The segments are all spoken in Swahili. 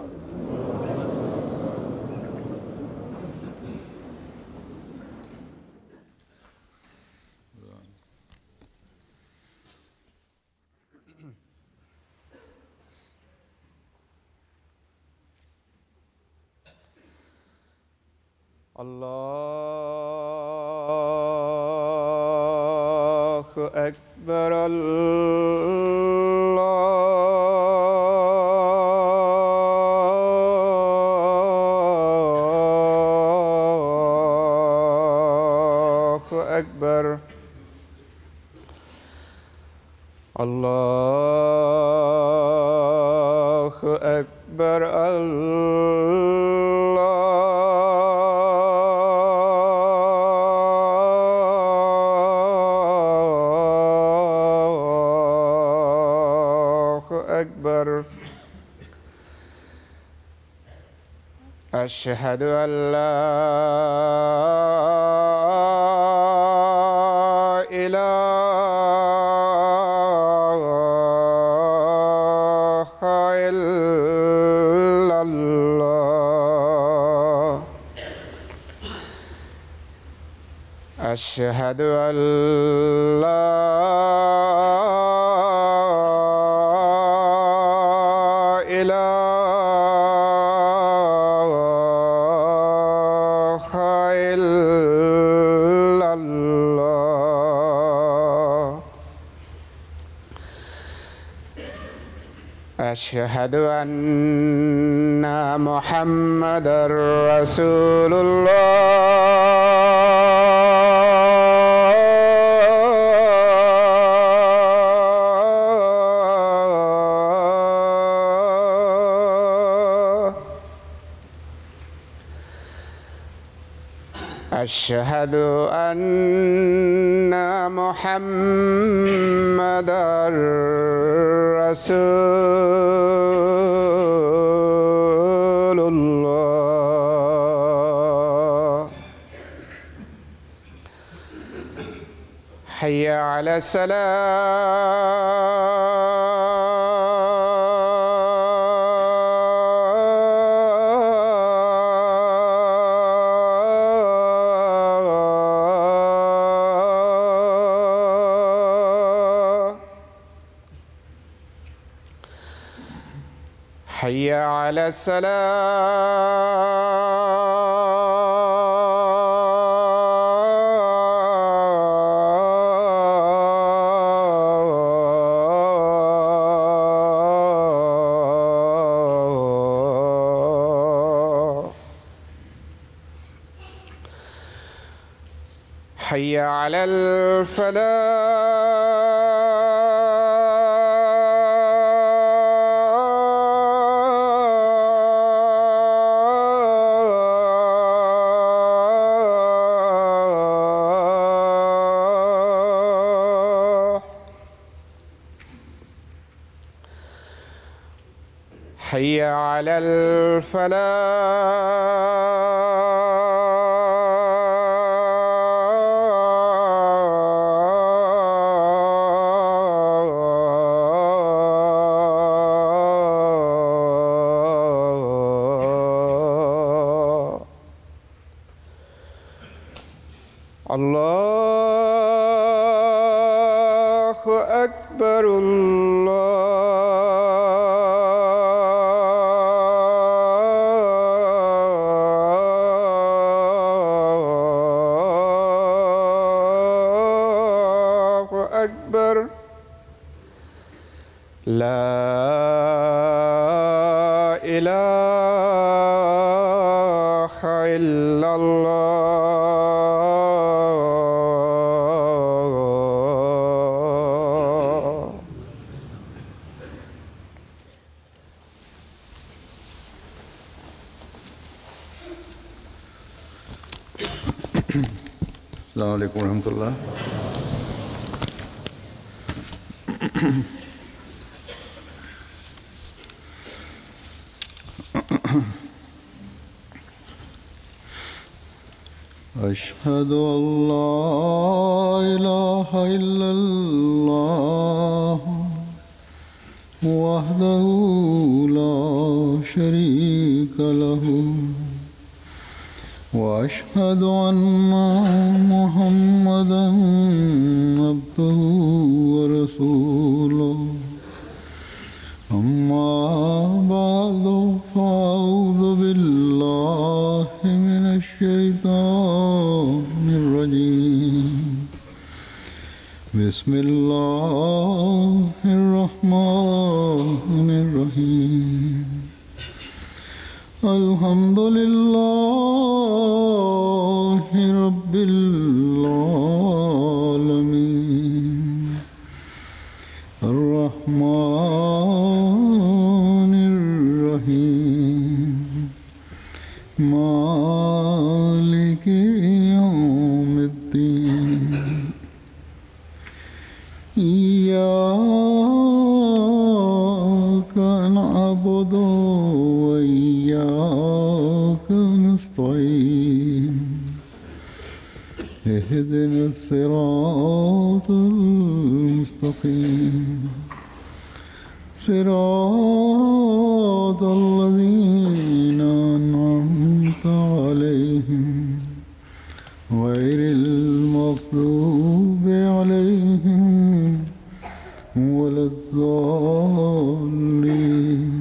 الله أكبر الله أكبر الله أكبر الله أكبر أشهد أن لا إله إلا الله أشهد أن لا إله إلا الله أشهد أن محمد رسول الله أشهد أن محمد رسول الله حي على السلام حي على السلام حي على الفلاح حي على الفلاح الله أكبر الله أكبر لا إله إلا الله السلام عليكم ورحمة الله أشهد أن لا إله إلا الله وحده لا شريك شريك له واشهد ان محمدا عبده ورسوله اما بعد فاعوذ بالله من الشيطان الرجيم بسم الله الرحمن الرحيم الحمد لله رب العالمين الرحمن الرحيم مالك يوم الدين إياك نعبد وإياك نستعين اهدنا الصراط المستقيم صراط الذين أنعمت عليهم غير المغضوب عليهم ولا الضالين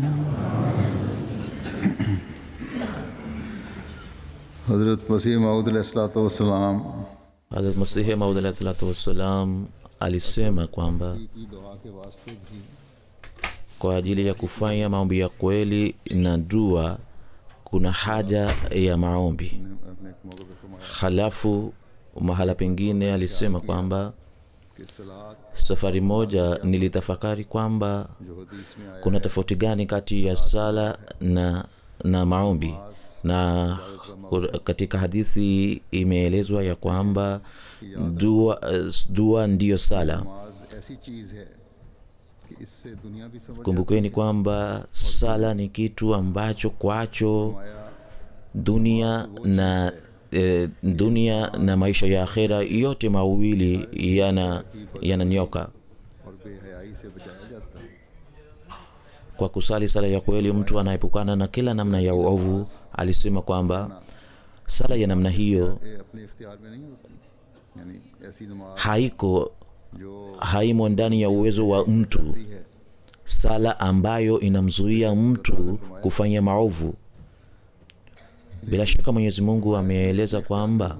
हज़रत मसीह माऊद सलाम Hazrat Masihi Maud alahi salatu wassalam alisema kwamba की दुआ के वास्ते भी kwa ajili ya kufanya maombi ya kweli na dua kuna haja ya maombi. अपने एक मौके पर फरमाया Halafu mahala pengine alisema kwamba कि सलात safari moja nilitafakari kwamba जो हदीस में आया kuna tofauti gani kati ya sala na, na maombi na kur- katika hadithi imeelezwa ya kwamba dua, dua ndiyo sala नमाज ऐसी चीज़ है कि इससे दुनिया भी समझ kumbukeni kwamba sala ni kitu ambacho kwacho आया dunia na e, dunia na maisha ya akhera yote mawili yana yananyoka और बेहयाई से बचाया जाता है kwa kusali sala ya kweli mtu anaepukana na kila namna ya uovu alisema kwamba sala ya namna hiyo ये अपने इख्तियार में नहीं होती यानी ऐसी नमाज haiko जो haimo ndani ya uwezo wa mtu है sala ambayo inamzuia mtu kufanya maovu bila shaka mwenyezi mungu ameeleza kwamba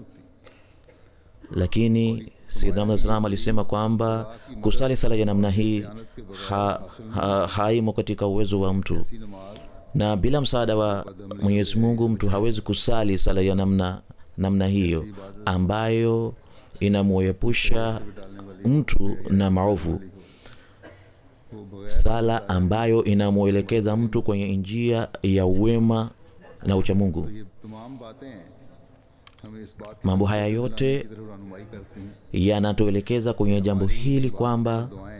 lakini sayyidina salam alisema kwamba kusali sala ya namna hii ha, ha, haimo katika uwezo wa mtu ऐसी नमाज na bila msaada wa mwenyezi mungu mtu hawezi kusali sala ya namna namna hiyo ambayo inamwepusha mtu na maovu वो बगैर sala ambayo inamwelekeza mtu kwenye njia ya wema na uchamungu ये तमाम बातें हमें इस बात की mambo haya yote तरफ रहनुमाई करती हैं yanatuelekeza kwenye jambo hili kwamba दुआएं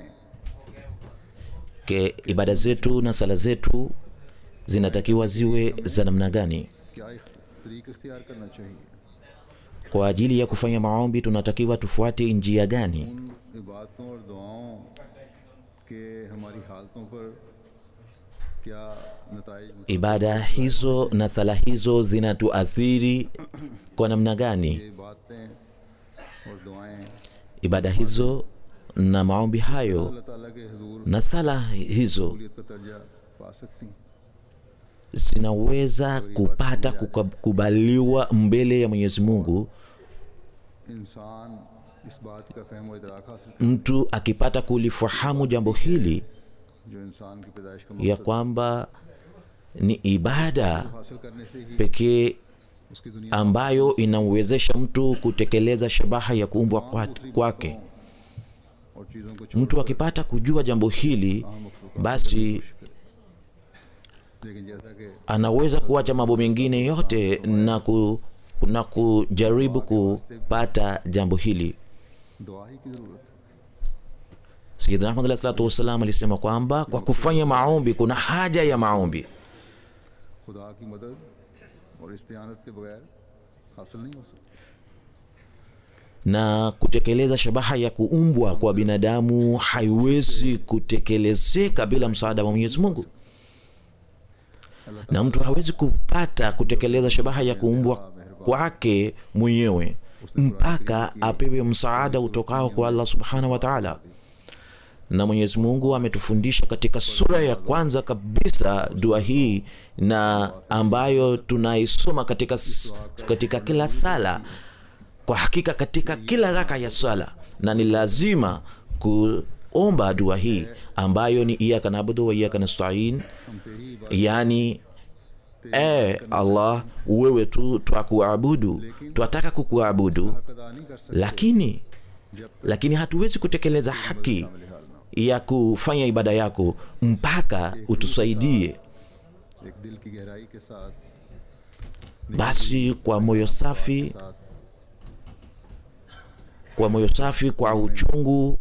ke ibada zetu na sala zetu zinatakiwa ziwe za namna gani क्या इख- तरीक इख्तियार करना चाहिए kwa ajili ya kufanya maombi tunatakiwa tufuate njia gani उन इबादतों और दुआओं के हमारी हालतों पर क्या नतज ibada hizo na sala hizo zinatuathiri kwa namna gani ये बातें और दुआएं ibada hizo na maombi hayo अल्लाह ताला के हजूर na sala hizo कबूलियत का दर्जा पा सकती हैं zinaweza kupata kukubaliwa mbele ya mwenyezi mungu इंसान इस बात का फहम व इदराक हासिल mtu akipata kulifahamu jambo hili जो इंसान की पैदाइश का ya मकसद kwamba ni ibada हासिल करने से ही pekee उसकी दुनिया ambayo inamwezesha mtu kutekeleza shabaha ya kuumbwa kwa- kwake और चीज़ों को mtu akipata kujua jambo hili basi लेकिन जैसा कि anaweza kuacha mambo mengine yote na, ku, na kujaribu kupata jambo hili दुआ ही की ज़रूरत है sayidina ahmad alahi salatu wassalam alisema kwamba kwa kufanya maombi kuna haja ya maombi खुदा की मदद और इस्तेआनत के बगैर हासिल नहीं हो सकती na kutekeleza shabaha ya kuumbwa kwa binadamu haiwezi kutekelezeka bila msaada wa mwenyezi mungu na mtu hawezi kupata kutekeleza shabaha ya kuumbwa kwake mwenyewe mpaka apewe msaada utokao kwa allah subhanahu wa taala na mwenyezi mungu ametufundisha katika sura ya kwanza kabisa dua hii na ambayo tunaisoma katika, s- katika kila sala kwa hakika katika kila raka ya sala na ni lazima kuomba dua hii ambayo ni iyaka nabudu wa iyaka nastain हम तेरी इबादत yani e allah wewe tu twakuabudu twataka kukuabudu हक अदा नहीं कर सकते lakini जब तक lakini hatuwezi kutekeleza haki शामिल हाल ना ya kufanya ibada yako mpaka utusaidie हो एक दिल की गहराई के साथ basi kwa moyo safi साथ kwa moyo safi kwa uchungu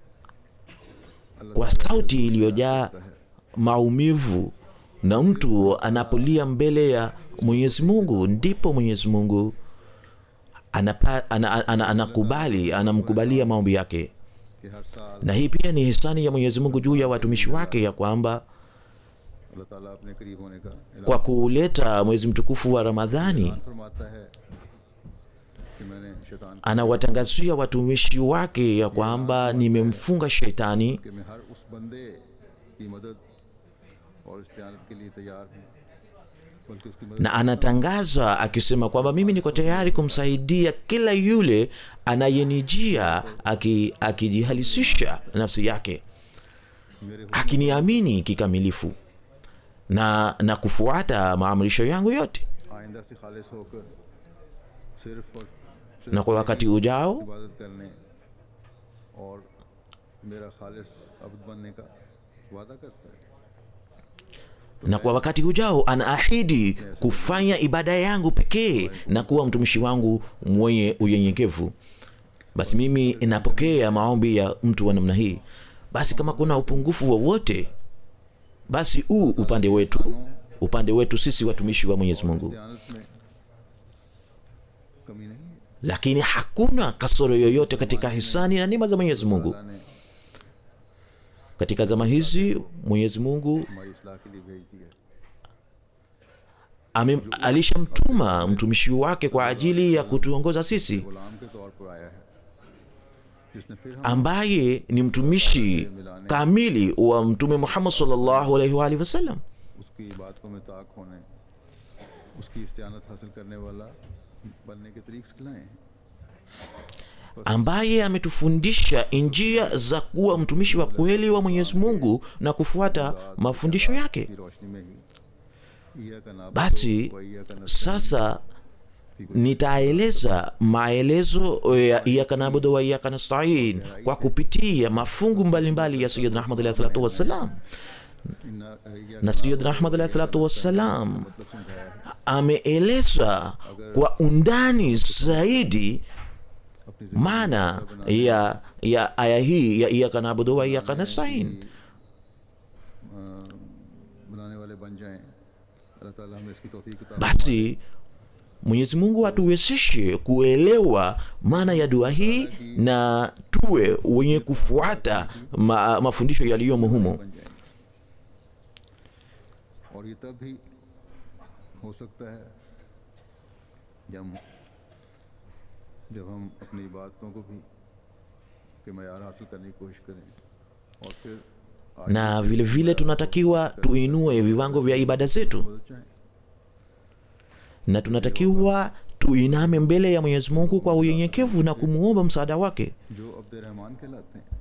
kwa sauti iliyojaa maumivu na mtu anapolia mbele ya mwenyezi mungu ndipo mwenyezi mungu anapa, ana, ana, ana, anakubali anamkubalia maombi yake कि हर साल na hii pia ni hisani ya mwenyezi mungu juu ya watumishi wake ya kwamba अल्लाह ताला अपने करीब होने का ऐलान kwa kuleta mwezi mtukufu wa ramadhani फरमाता है कि मैंने शैतान anawatangazia watumishi wake ya kwamba nimemfunga shetani कि मैं हर उस बंदे की मदद और इस्तेआनत के लिए तैयार हूँ बल्कि उसकी मदद na anatangaza akisema kwamba mimi niko tayari kumsaidia kila yule anayenijia aki- akijihalisisha nafsi yake मेरे akiniamini kikamilifu na na kufuata maamrisho yangu yote आइंदा से खालिश होकर सिर्फ और सिर्फ na kwa wakati ujao इबादत करने और मेरा खालिश अब्द बनने का वादा करता है na kwa wakati ujao anaahidi kufanya ibada yangu pekee na kuwa mtumishi wangu mwenye unyenyekevu basi mimi inapokea maombi ya mtu wa namna hii basi kama kuna upungufu wowote basi huu upande wetu upande wetu sisi watumishi wa mwenyezi mungu दयानत में कमी नहीं है lakini hakuna kasoro yoyote katika hisani na nima za mwenyezi mungu अल्लाह ने katika zama hizi mwenyezi mungu हमारी इसलाह के लिए भेज दिया ame- alishamtuma mtumishi wake kwa ajili ya kutuongoza sisi गुलाम के तौर पर आया है जिसने फिर हम ambaye ni mtumishi kamili wa mtume muhammad sallallahu alaihi wa alihi wasallam उसकी इबादतों में ताक होने उसकी इस्तेआनत हासिल करने वाला बनने के तरीक सिखलाए हैं ambaye ametufundisha njia za kuwa mtumishi wa kweli wa mwenyezi mungu na kufuata mafundisho yake की रोशनी में ही ईया का नाम basi sasa nitaeleza maelezo ya iyaka nabudu wa iyaka nastain kwa kupitia mafungu mbalimbali ya sayidna ahmad alahi salatu wassalam na sayidna ahmad alahi salatu wassalam मतलब समझाया है ameeleza kwa undani zaidi अपनी maana ya ya aya hii ya iyaka nabudu wa iyaka nastain जिंदगी, अ, बनाने वाले बन जाएं अल्लाह ताला हमें इसकी तौफीक अता basi mwenyezi mungu atuwezeshe kuelewa maana ya dua hii na tuwe wenye kufuata ma, mafundisho yaliyomo humo बन जाएं और ये तब भी हो सकता है जब जब हम अपनी इबादतों को भी के मैार हासिल करने की कोशिश करें और फिर आगे na vile vile tunatakiwa tuinue viwango vya ibada zetu मदद चाहें na tunatakiwa tuiname mbele ya mwenyezi mungu kwa unyenyekevu na kumwomba msaada wake जो अब्द रहमान कहलाते हैं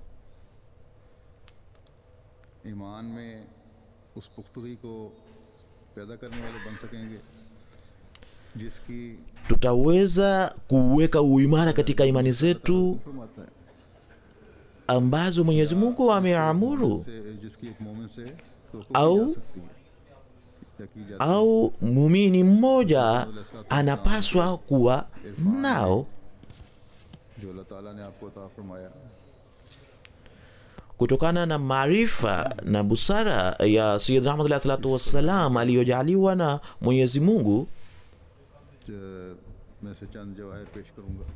ईमान में उस पुख्तगी को पैदा करने वाले बन सकेंगे जिसकी tutaweza kuweka uimara katika imani zetu फरमाता है ambazo mwenyezi mungu ameamuru से जिसकी एक मोमिन से तो आओ। सकती है या की जाती है au muumini mmoja anapaswa kuwa nao जो अल्लाह ताला ने आपको अता फरमाया kutokana na maarifa na busara ya sayid rahmat alahi salatu wassalam aliyojaliwa na mwenyezi mungu ज- मैं से चंद जवाहर पेश करूंगा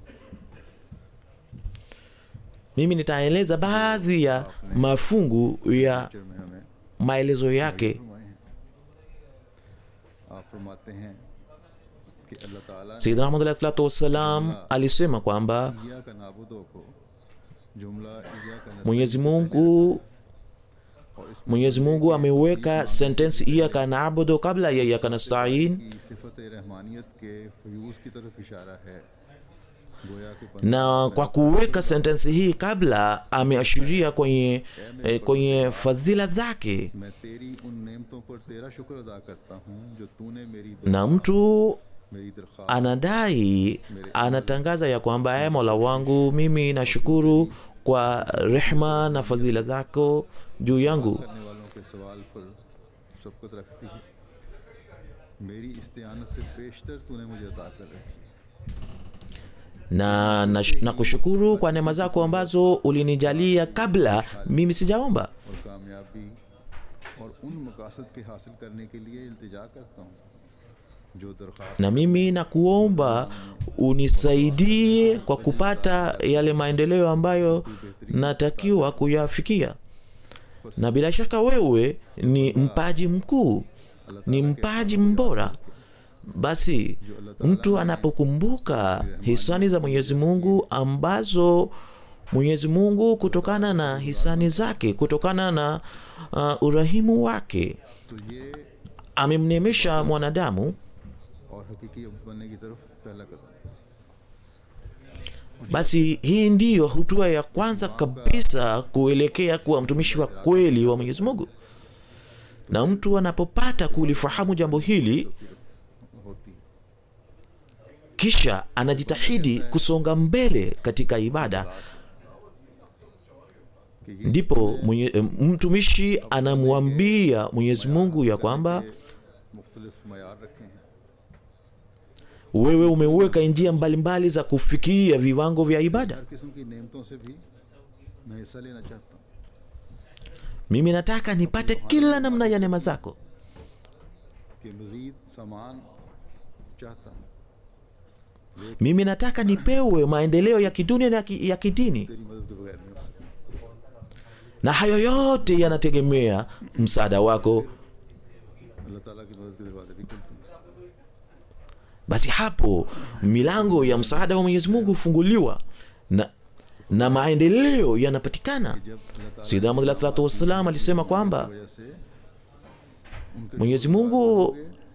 mimi nitaeleza baadhi ya mafungu ya picture में हमें maelezo yake फरमाए हैं आप फरमाते हैं कि अल्लाह ताला ने sayidina ahmad alahi salatu wassalam alisema kwamba इया का नाबुदो को जुमला इया का mwenyezi mungu और इस mwenyezi mungu ameweka sentensi iyaka naabudu kabla ya iyaka nastain की सिफत रहमानियत के फ्यूज की तरफ इशारा है गोया के na kwa kuweka sentensi hii kabla ameashiria kwenye, eh, kwenye fadhila zake मैं तेरी उन नेमतों पर तेरा शुक्र अदा करता हूँ जो तूने मेरी na mtu मेरी दरख्वास्त anadai anatangaza ya kwamba e mola wangu mimi nashukuru kwa rehma na fadhila zako juu yangu करने वालों के सवाल पर सबकत रखती है मेरी इस्तेआनत से बेशतर तूने मुझे अता कर रखी na, na, na kushukuru kwa neema zako ambazo ulinijalia kabla mimi sijaomba और कामयाबी और उन मकासद के हासिल करने के लिए इल्तिजा करता हूँ जो दरख्वास्त na mimi nakuomba unisaidie kwa kupata yale maendeleo ambayo natakiwa kuyafikia na bila shaka wewe ni mpaji mkuu ni mpaji mbora basi mtu anapokumbuka hisani za mwenyezi mungu ambazo mwenyezi mungu kutokana na hisani zake kutokana na uh, urahimu wake तो ये amemnemesha mwanadamu और हकीकी अब्द बनने की तरफ पहला कदम basi hii ndiyo hatua ya kwanza kabisa kuelekea kuwa mtumishi wa kweli wa mwenyezi mungu na mtu anapopata kulifahamu jambo hili होती है kisha anajitahidi kusonga mbele katika ibada कि ये ndipo mwenye, eh, mtumishi anamwambia mwenyezi mungu ya kwamba मुख्तलिफ मैार रखे हैं wewe umeweka njia mbalimbali za kufikia viwango vya ibada हर किस्म की नेमतों से भी मैं हिस्सा लेना चाहता हूँ mimi nataka nipate kila namna ya neema zako कि मज़ीद सामान चाहता हूँ mimi nataka nipewe maendeleo ya kidunia na ya ki- ya kidini तेरी मदद के बगैर नहीं हो सकता na hayo yote yanategemea msaada wako अल्लाह ताला की मदद के दरवाजे भी खुलते हैं basi hapo milango ya msaada wa mwenyezi mungu hufunguliwa na, na maendeleo yanapatikana जब अल्लाह ताला sayidina Muhammad alayhi salatu wassalam alisema की kwamba वजह से उनके mwenyezi mungu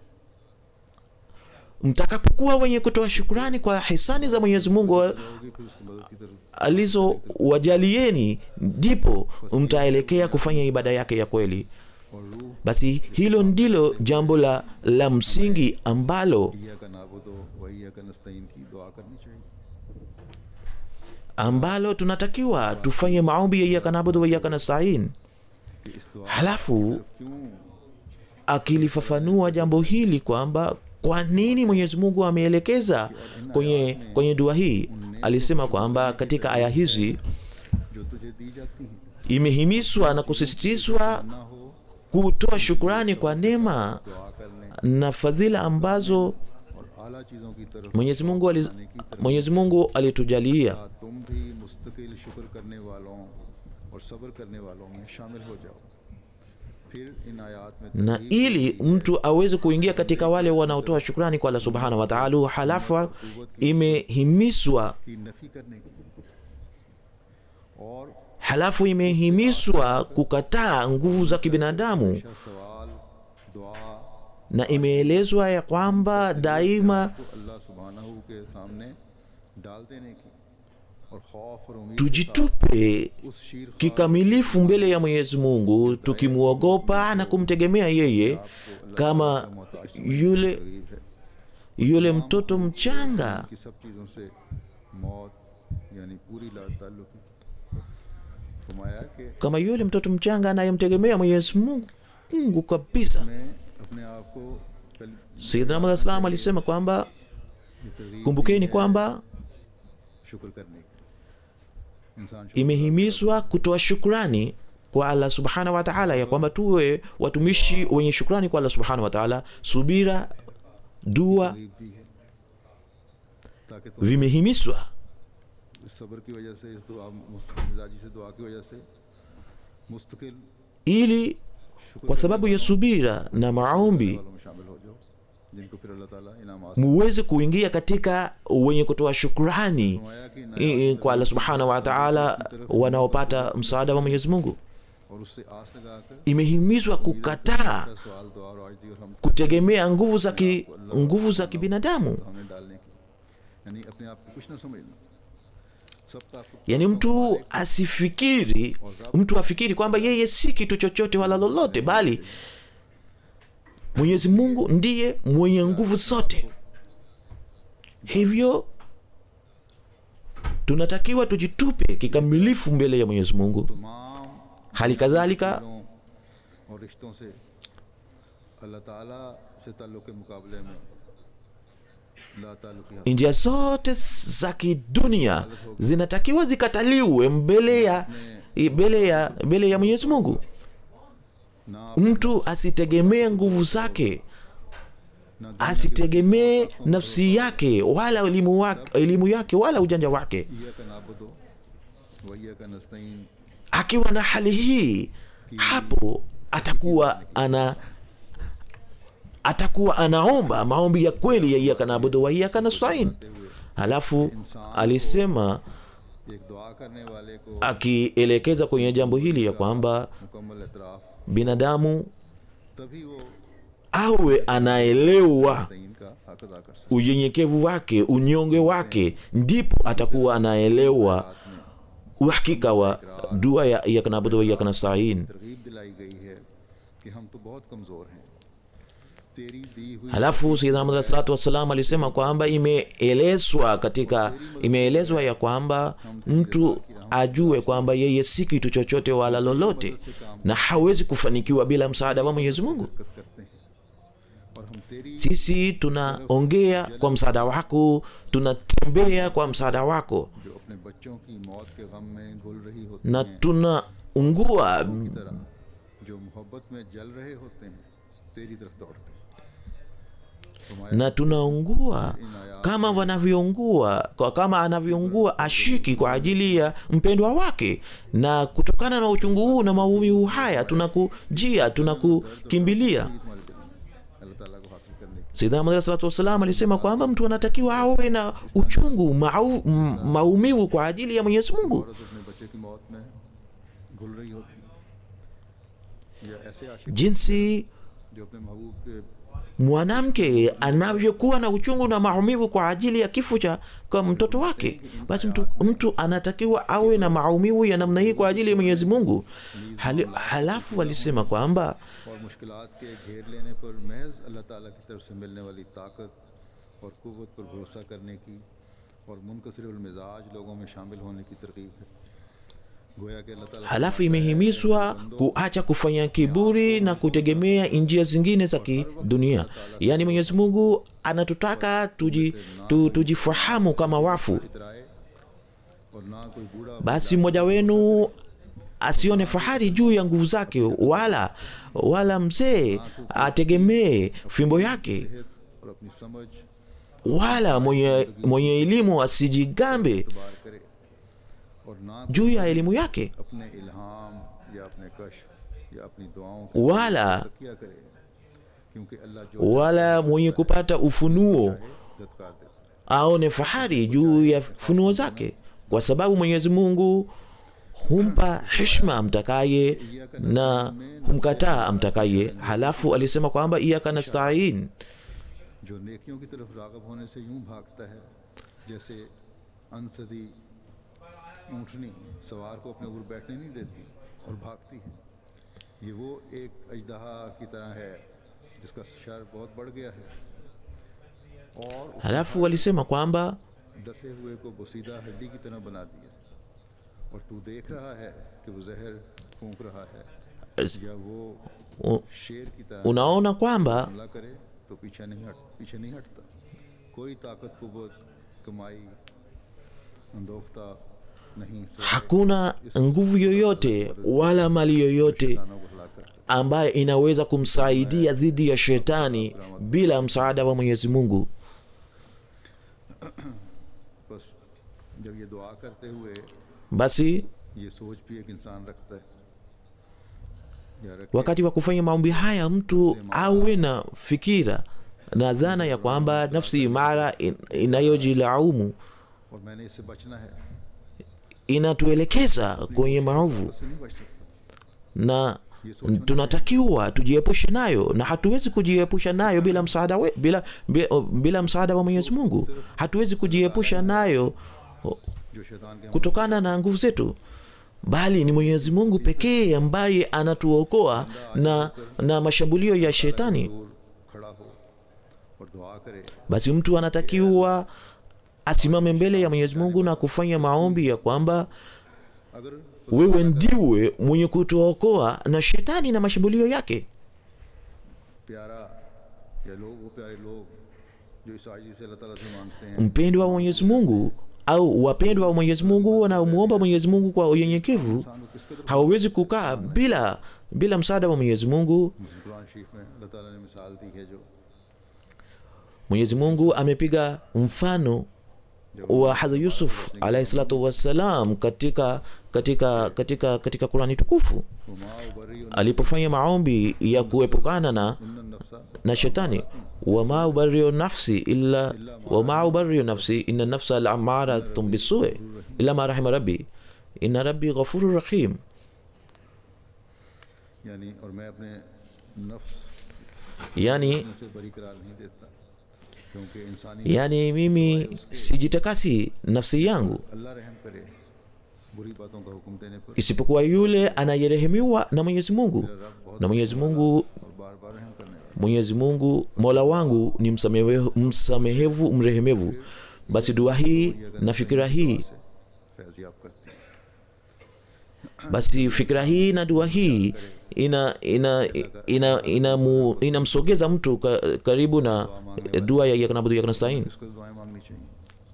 mtakapokuwa wenye kutoa shukrani kwa hisani za mwenyezi mungu होगी फिर उसकी मदद की तरफ alizowajalieni ndipo mtaelekea kufanya ibada yake ya kweli और रूह basi hilo ndilo jambo la, la msingi ambalo ईया का नाबुदो वही का नस्तीन की दुआ करनी चाहिए ambalo tunatakiwa tufanye maombi ya iyaka nabudu wa iyaka nastain कि इस दुआ halafu क्यों akilifafanua jambo hili kwamba kwa nini mwenyezi mungu ameelekeza kwenye, kwenye dua hii alisema kwamba katika aya hizi जो तुझे दी जाती हैं imehimizwa na kusisitizwa ना हो kutoa shukrani kwa neema दुआ करने na fadhila ambazo और आला चीज़ों की तरफ mwenyezi mungu, ali, mwenyezi mungu alitujalia क्या तुम भी मुस्तकिल शुक्र करने वालों और सब्र करने वालों में शामिल हो जाओ फिर इन आयात में na तरगीब ili mtu aweze kuingia katika wale wanaotoa shukrani kwa allah subhanahu wa taala halafu imehimizwa की नफी करने की और halafu imehimizwa kukataa nguvu za kibinadamu हमेशा सवाल दुआ na imeelezwa ya kwamba daima को अल्लाह सुबहानहू के सामने डाल देने की और खौफ और उम्मीद के tujitupe साथ उस शीर ख्वार kikamilifu mbele ya mwenyezi mungu tukimwogopa na kumtegemea yeye kama yule तरगीब है yule mtoto mchanga कि सब चीज़ों से मौत यानी पूरी ला ताल्लुकी फरमाया कि kama yule mtoto mchanga anayemtegemea mwenyezi mungu mungu kabisa मैं अपने आप को कल sayidina Muhammad salam alisema kwamba ये तरगीब kumbukeni दी है kwamba शुक्र करने की इंसान शुक्र imehimizwa kutoa shukrani kwa allah subhanahu wa taala ya kwamba tuwe watumishi wenye shukrani kwa allah subhanahu wa taala subira dua तरगीब दी है ताकि तुम vimehimizwa इस सब्र की वजह से इस दुआ मुस्तकिल मिजाजी से दुआ की वजह से मुस्तकिल ili शुक्र kwa sababu ya subira na maombi वालों में शामिल हो जाओ जिनको फिर अल्लाह ताला इनाम muweze kuingia katika wenye kutoa shukrani फरमाया कि i- i- kwa allah subhanahu wa taala wanaopata msaada wa mwenyezi mungu और उससे आस लगाकर imehimizwa kukataa सवाल दुआ और आजी और हम kutegemea nguvu za ki, nguvu za kibinadamu हमें डालने की यानी अपने आप को कुछ ना समझना सब ताकत yaani mtu asifikiri mtu afikiri kwamba yeye si kitu chochote wala lolote bali mwenyezi mungu ndiye mwenye nguvu zote hivyo tunatakiwa tujitupe kikamilifu mbele ya mwenyezi mungu तमाम hali kadhalika दिलों और रिश्तों से अल्लाह ताला से ताल्लुक़ के मुकाबले में ला ताल्लुक़ी हक njia zote za kidunia zinatakiwa zikataliwe mbele ya mbele ya mbele ya mwenyezi mungu ना mtu asitegemee nguvu zake ना asitegemee nafsi yake wala elimu, wake, elimu yake wala ujanja wake इया का नाबुदो वैया का नस्तईन akiwa na hali hii hapo atakuwa ana atakuwa anaomba maombi ya kweli ya iyaka naabudu wa iyaka nastain halafu alisema एक दुआ करने वाले को akielekeza kwenye jambo hili ya kwamba मुकम्मल एतराफ़ binadamu तभी वो awe anaelewa तईन का हक अदा कर सकता unyenyekevu wake unyonge wake ndipo atakuwa anaelewa है में uhakika wa dua ya iyaka naabudu wa iyaka nastain तरगीब दिलाई गई है कि हम तो बहुत कमज़ोर हैं तेरी दी हुई halafu sayidina Muhammad alayhi salatu wassalam alisema kwamba imeelezwa katika imeelezwa ya kwamba mtu ajue kwamba yeye si kitu chochote wala lolote na hawezi kufanikiwa bila msaada wa mwenyezi mungu हरकत करते हैं और हम तेरी sisi tunaongea kwa msaada wako tunatembea kwa msaada wako जो अपने बच्चों की मौत के गम में घुल रही होती na हैं tunaungua की तरह जो मोहब्बत में जल रहे होते हैं तेरी तरफ दौड़ते हैं फरमाया, na tunaungua kama wanavyoungua kwa kama anavyoungua ashiki kwa ajili ya mpendwa wake na kutokana na uchungu huu na maumivu haya tunakujia tunakukimbilia तुम्हारे दिल में अल्लाह ताला को हासिल करने की Sayyidina Muhammad sallallahu alaihi wasallam alisema kwamba mtu anatakiwa awe na uchungu mau, m- maumivu kwa ajili ya Mwenyezi Mungu औरत अपने बच्चे की मौत में घुल रही होती है या ऐसे आशिक jinsi जो अपने महबूब के mwanamke anavyokuwa na uchungu na maumivu kwa ajili ya kifo cha kwa mtoto wake basi mtu, mtu anatakiwa awe na maumivu ya namna hii kwa ajili ya mwenyezi mungu Hali, halafu alisema kwamba और मुश्किलात के घेर लेने पर महज अल्लाह ताला की तरफ से मिलने वाली ताकत और कुव्वत पर भरोसा करने की और मुनकसर मिजाज लोगों में शामिल होने की तरकीब है गोया कि अल्लाह ताला halafu imehimizwa kuacha kufanya kiburi na kutegemea njia zingine za kidunia yaani mwenyezi mungu anatutaka tuji, tu, tujifahamu kama wafu इतराए और ना कोई बूढ़ा basi mmoja wenu asione fahari juu ya nguvu zake wala wala mzee ategemee fimbo yake सेहत और अपनी समझ wala mwenye, mwenye elimu asijigambe इतबार करे और ना juu ya elimu yake अपने इल्हाम या अपने कश्फ या अपनी दुआओं के wala तकिया करे क्योंकि अल्लाह जो wala mwenye kupata ufunuo है दत्कार देता है aone fahari juu ya funuo zake kwa sababu mwenyezi mungu humpa hishma amtakaye na humkataa amtakaye halafu alisema kwamba iyaka nastain जो नेकियों की तरफ रागब होने से यूं भागता है जैसे अनसदी ऊँटनी सवार को अपने ऊपर बैठने नहीं देती और भागती है ये वो एक अजदहा की तरह है जिसका शर बहुत बढ़ गया है और उस halafu alisema kwamba डसे हुए को बसीदा हड्डी की तरह बना दिया और तू देख रहा है कि वो जहर फूंक रहा है या वो u- शेर की तरह unaona kwamba हमला करे तो पीछे नहीं हट पीछे नहीं हटता कोई ताकत कुवत कमाई अंदोखता नहीं सिवाय hakuna nguvu yoyote wala mali yoyote शैतानों को हलाक करता ambayo inaweza kumsaidia dhidi ya shetani bila msaada wa mwenyezi mungu बस जब ये दुआ करते हुए basi ये सोच भी एक इंसान रखता है या रखे wakati wa kufanya maombi haya mtu awe na fikira na dhana ya kwamba nafsi imara in, inayojilaumu और मैंने इससे बचना है inatuelekeza kwenye maovu इससे नहीं बच सकता na tunatakiwa tujiepushe nayo na hatuwezi kujiepusha nayo bila msaada we, bila, bila, bila msaada wa mwenyezi mungu hatuwezi kujiepusha nayo जो शैतान के हम kutokana na nguvu zetu bali ni mwenyezi mungu pekee ambaye anatuokoa na, na mashambulio ya shetani दूर खड़ा हो और दुआ करे basi mtu anatakiwa asimame mbele ya mwenyezi mungu na kufanya maombi ya kwamba अगर wewe ndiwe mwenye kutuokoa na shetani na mashambulio yake प्यारा या लोग वो प्यारे लोग जो इस आजी से अल्लाह ताला से मांगते हैं mpendwa wa mwenyezi mungu au wapendwa wa mwenyezi mungu wanaomwomba mwenyezi mungu kwa unyenyekevu इंसान को किस कदर hawawezi kukaa bila bila msaada wa mwenyezi mungu Quran शरीफ में अल्लाह ताला ने मिसाल दी है जो mwenyezi mungu amepiga mfano wa hadha yusuf alaihi salatu wassalam katika katika katika katika qurani tukufu वमा उबरी alipofanya maombi ya kuepukana na नफ्सा na shetani wama ubariu nafsi illa wama ubariu nafsi inna nafsa lamaratun bisue illa ma rahima rabbi inna rabbi ghafuru rahim यानी और मैं अपने नफ्स yani से बरी करार नहीं देता क्योंकि इंसानी yani mimi sijitakasi nafsi yangu अल्लाह रहम करे बुरी बातों का हुक्म देने पर isipokuwa yule anayerehemiwa na mwenyezi mungu na mwenyezi mungu और बार बार रहम करने वाला mwenyezi mungu mola wangu ni msamehevu, msamehevu mrehemevu basi dua hii na fikira hii से फैजियाब करती है basi fikira hii na dua hii ina ina ina inamsogeza ina inamsogeza mtu ka, karibu na eh, dua ya iyyaka na'budu wa iyyaka nasta'in इसको दुआएं मांगनी चाहिए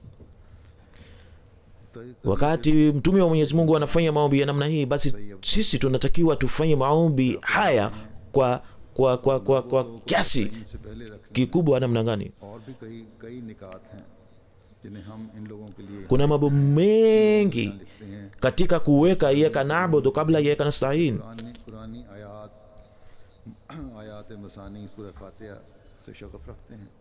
तो- wakati mtume wa mwenyezi mungu anafanya maombi ya namna hii basi sisi tunatakiwa tufanye maombi haya kwa kwa kwa kwa, kwa kiasi इनसे पहले रखने kikubwa namna gani और भी कई कई निकात हैं जिन्हें हम इन लोगों के लिए kuna mambo mengi लिखते हैं katika kuweka iyyaka na'budu kabla ya iyyaka nasta'in कुरानी कुरानी आयात आयात मसानी सूरह फातिहा से शगफ रखते हैं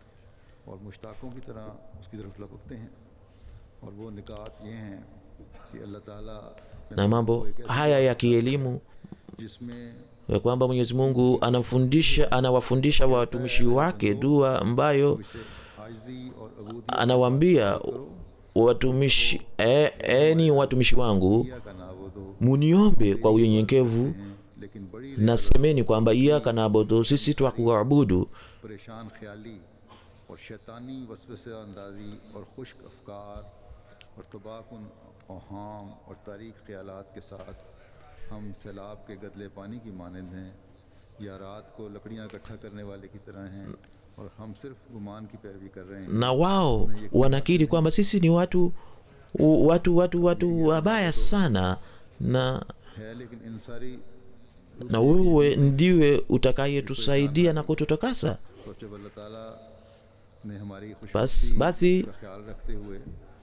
और मुश्ताकों की तरह उसकी तरफ लपकते हैं और वो निकात ये हैं कि अल्लाह ताला अपने na mambo haya ya kielimu जिसमें ya kwamba mwenyezi mungu anamfundisha anawafundisha watumishi wake dua ambayo इसे आजी और अबूदी anawaambia watumishi e, eni watumishi wangu का नाबुदो muniombe kwa unyenyekevu हैं लेकिन बड़ी na semeni kwamba iyaka naabudu sisi twakuabudu परेशान ख्याली और शैतानी वसवसे अंदाजी और खुश्क अफकार और तबाकुन ओहाम और तारीख ख्यालात के साथ हम सैलाब के गदले पानी की मानंद हैं या रात को लकड़ियाँ इकट्ठा करने वाले की तरह हैं और हम सिर्फ गुमान की पैरवी कर रहे हैं na wao wanakiri kwamba sisi ni watu watu watu watu wabaya sana na है लेकिन इन सारी na wewe ndiwe utakayetusaidia na kututakasa बस जब अल्लाह ताला ने हमारी खुश बस- बasi- का ख्याल रखते हुए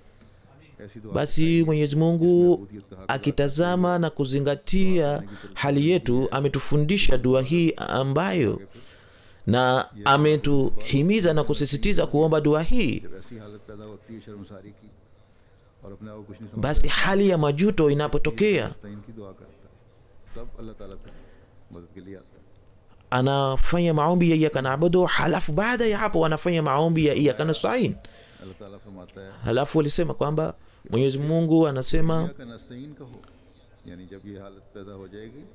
ऐसी दुआ basi mwenyezi mungu akitazama na kuzingatia hali yetu ametufundisha dua hii ambayo na ametuhimiza na kusisitiza kuomba dua hii जब ऐसी हालत पैदा होती है शर्मसारी की और अपने आप को कुछ नहीं समझ basi hali ya majuto inapotokea मुस्तैन की दुआ करता है तब अल्लाह ताला फिर मदद के लिए आता है anafanya maombi ya iyaka naabudu halafu baada ya hapo anafanya maombi ya iyaka nastain अल्लाह ताला फरमाता है halafu alisema kwamba mwenyezi mungu anasema या का नस्तईन कहो यानी जब ये हालत पैदा हो जाएगी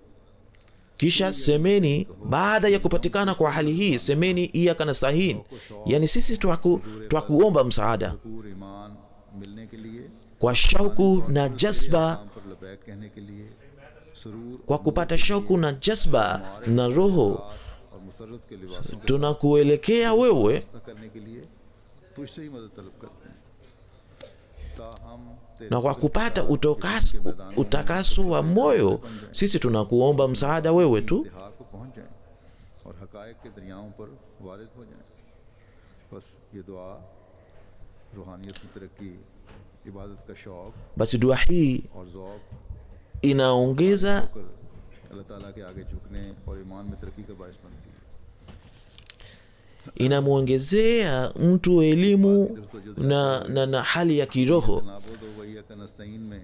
kisha semeni baada ya kupatikana kwa hali hii semeni iyaka nastain yani sisi twaku, twakuomba msaada पूर ईमान मिलने के लिए kwa shauku na jazba काम पर लबैक कहने के लिए सुरूर kwa kupata shauku na jazba na roho और मुसरत के लिबासों के tunakuelekea wewe रास्ता करने के लिए तुझसे ही मदद तलब करते हैं ताहम तेरे na kwa kupata utokaso, utakaso wa moyo sisi tunakuomba msaada wewe tu इंतहा को पहुंच जाएं और हकायक के दरियाओं पर वारिद हो जाएं बस ये दुआ रूहानियत की तरक्की इबादत का शौक basi dua hii और ज़ौक inaongeza कर अल्लाह ताला के आगे झुकने और ईमान में तरक्की का बायस बनती है inamwongezea mtu elimu na, na, na hali ya kiroho नाबुद वैया का नस्तीन में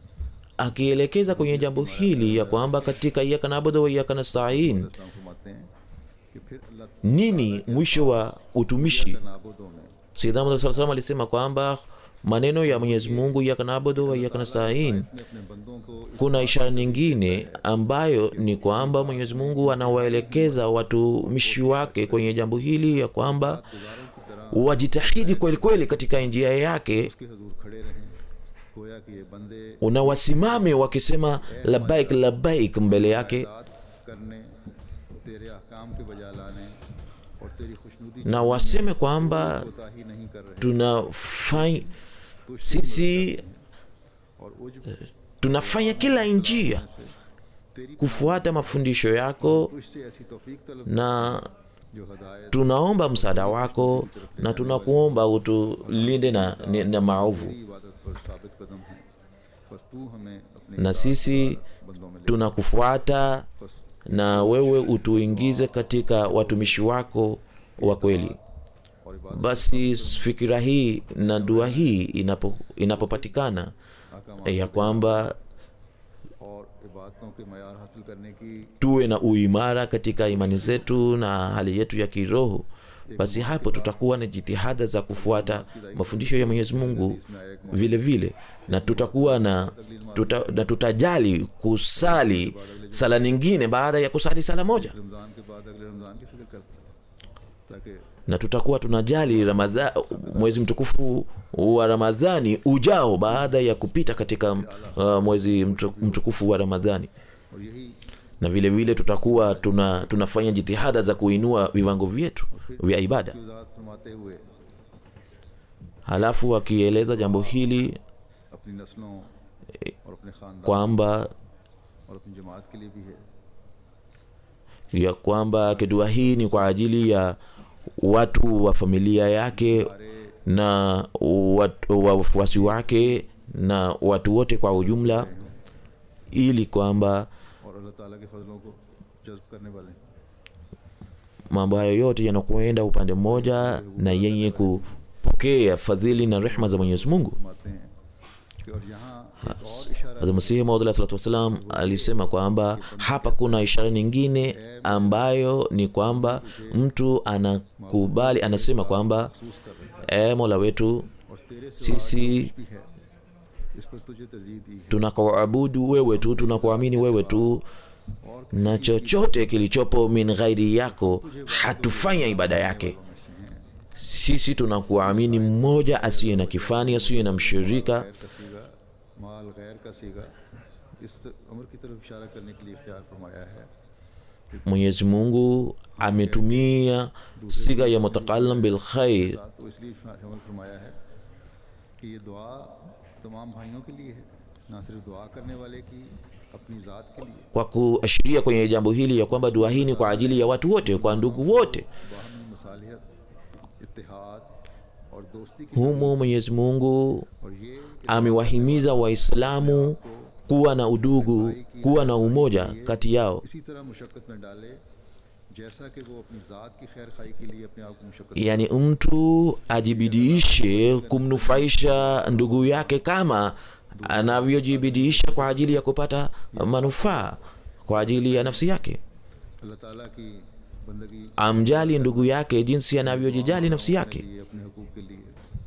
akielekeza kwenye jambo hili ya kwamba katika iyaka nabudu wa iyaka nastain इस्लाम फरमाते हैं कि फिर अल्लाह nini mwisho wa utumishi का नाबुदों में Sayyidina Muhammad SAW alisema kwamba maneno ya Mwenyezi Mungu iyaka nabudu wa iyaka nastain में अपने बंदों को इस kuna ishara nyingine ambayo ni kwamba Mwenyezi Mungu anawaelekeza watumishi wake kwenye jambo hili ya kwamba गुजारों की तरह wajitahidi kweli kweli katika njia yake उसके हजूर खड़े रहें गोया कि ये बंदे na wasimame wakisema labaik labaik mbele yake इताअत करने तेरे अहकाम के बजा लाने और तेरी खुशनुदी na waseme kwamba कोताही नहीं कर रहे tunafanya तुझसे sisi और उज tunafanya kila njia तेरी kufuata mafundisho yako तुझसे ऐसी तौफीक तलब na जो हदायत tunaomba msaada wako na tunakuomba utulinde na, na, na maovu तेरी इबादत पर साबित कदम है बस तू हमें अपने na sisi बंदों में ले tunakufuata बस na wewe utuingize katika watumishi wako wa kweli और इबादत basi fikira hii na dua hii inapo, inapopatikana अहकाम ya kwamba और इबादतों के मैार हासिल करने की tuwe na uimara katika imani zetu na hali yetu ya kiroho basi hapo tutakuwa na jitihada za kufuata mafundisho ya mwenyezi mungu vile vile na tutakuwa na, tuta, na tutajali kusali sala nyingine baada ya kusali sala moja Ramzan के बाद अगले रमज़ान की फिक्र करते हैं ताकि na tutakuwa tunajali ramadha, mwezi mtukufu wa ramadhani ujao baada ya kupita katika uh, mwezi mtu- mtukufu wa ramadhani और यही na vile vile tutakuwa tuna, tunafanya jitihada za kuinua viwango vyetu vya ibada की वजाहत फरमाते हुए halafu akieleza jambo hili अपनी नस्लों और अपने खानदान kwamba और अपनी जमात के लिए भी है ya kwamba kedua hii ni kwa ajili ya watu wa familia yake na watu- wafuasi wake na watu wote kwa ujumla ili kwamba और अल्लाह ताला के फजलों को जज्ब करने वाले हैं mambo hayo yote yanakuenda upande mmoja na yenye kupokea fadhili na rehma za mwenyezi mungu फरमाते हैं कि और यहाँ एक और इशारा Hazrat Masihi Maud alayhi salatu wassalam alisema kwamba hapa kuna ishara nyingine ambayo ni kwamba mtu anakubali anasema kwamba महसूस कर रखा है e mola wetu और तेरे से sisi भी है इस पर तुझे तरजीह दी है tunakuabudu wewe tu tunakuamini wewe tu और na chochote kilichopo min ghairi yako hatufanya ibada yake sisi tunakuamini mmoja asiye na kifani asiye na mshirika गैर का सीगा माल गैर का सीगा इस अमर की तरफ इशारा करने के लिए इख्तियार फरमाया है mwenyezi mungu ametumia siga ya mutakalam bilkhair साथ को इसलिए शामिल फरमाया है कि ये दुआ तमाम भाइयों के लिए है ना सिर्फ दुआ करने वाले की अपनी ज़ात के लिए kwa kuashiria kwenye jambo hili ya kwamba dua hii ni kwa ajili ya watu wote kwa ndugu wote बाहमी मसालियत इत्तेहाद और दोस्ती की humo mwenyezi mungu और ये कि amewahimiza waislamu kuwa na udugu kuwa na umoja kati yao इसी तरह मुशक्क़त में डाले जैसा कि वो अपनी ज़ात की खैर खाई के लिए अपने आप को मुशक्क़त yaani mtu ajibidiishe kumnufaisha ndugu yake kama anavyojibidiisha kwa ajili ya kupata manufaa kwa ajili ya nafsi yake अल्लाह ताला की बंदगी amjali ndugu yake jinsi anavyojijali nafsi yake लिए अपने हकूक़ के लिए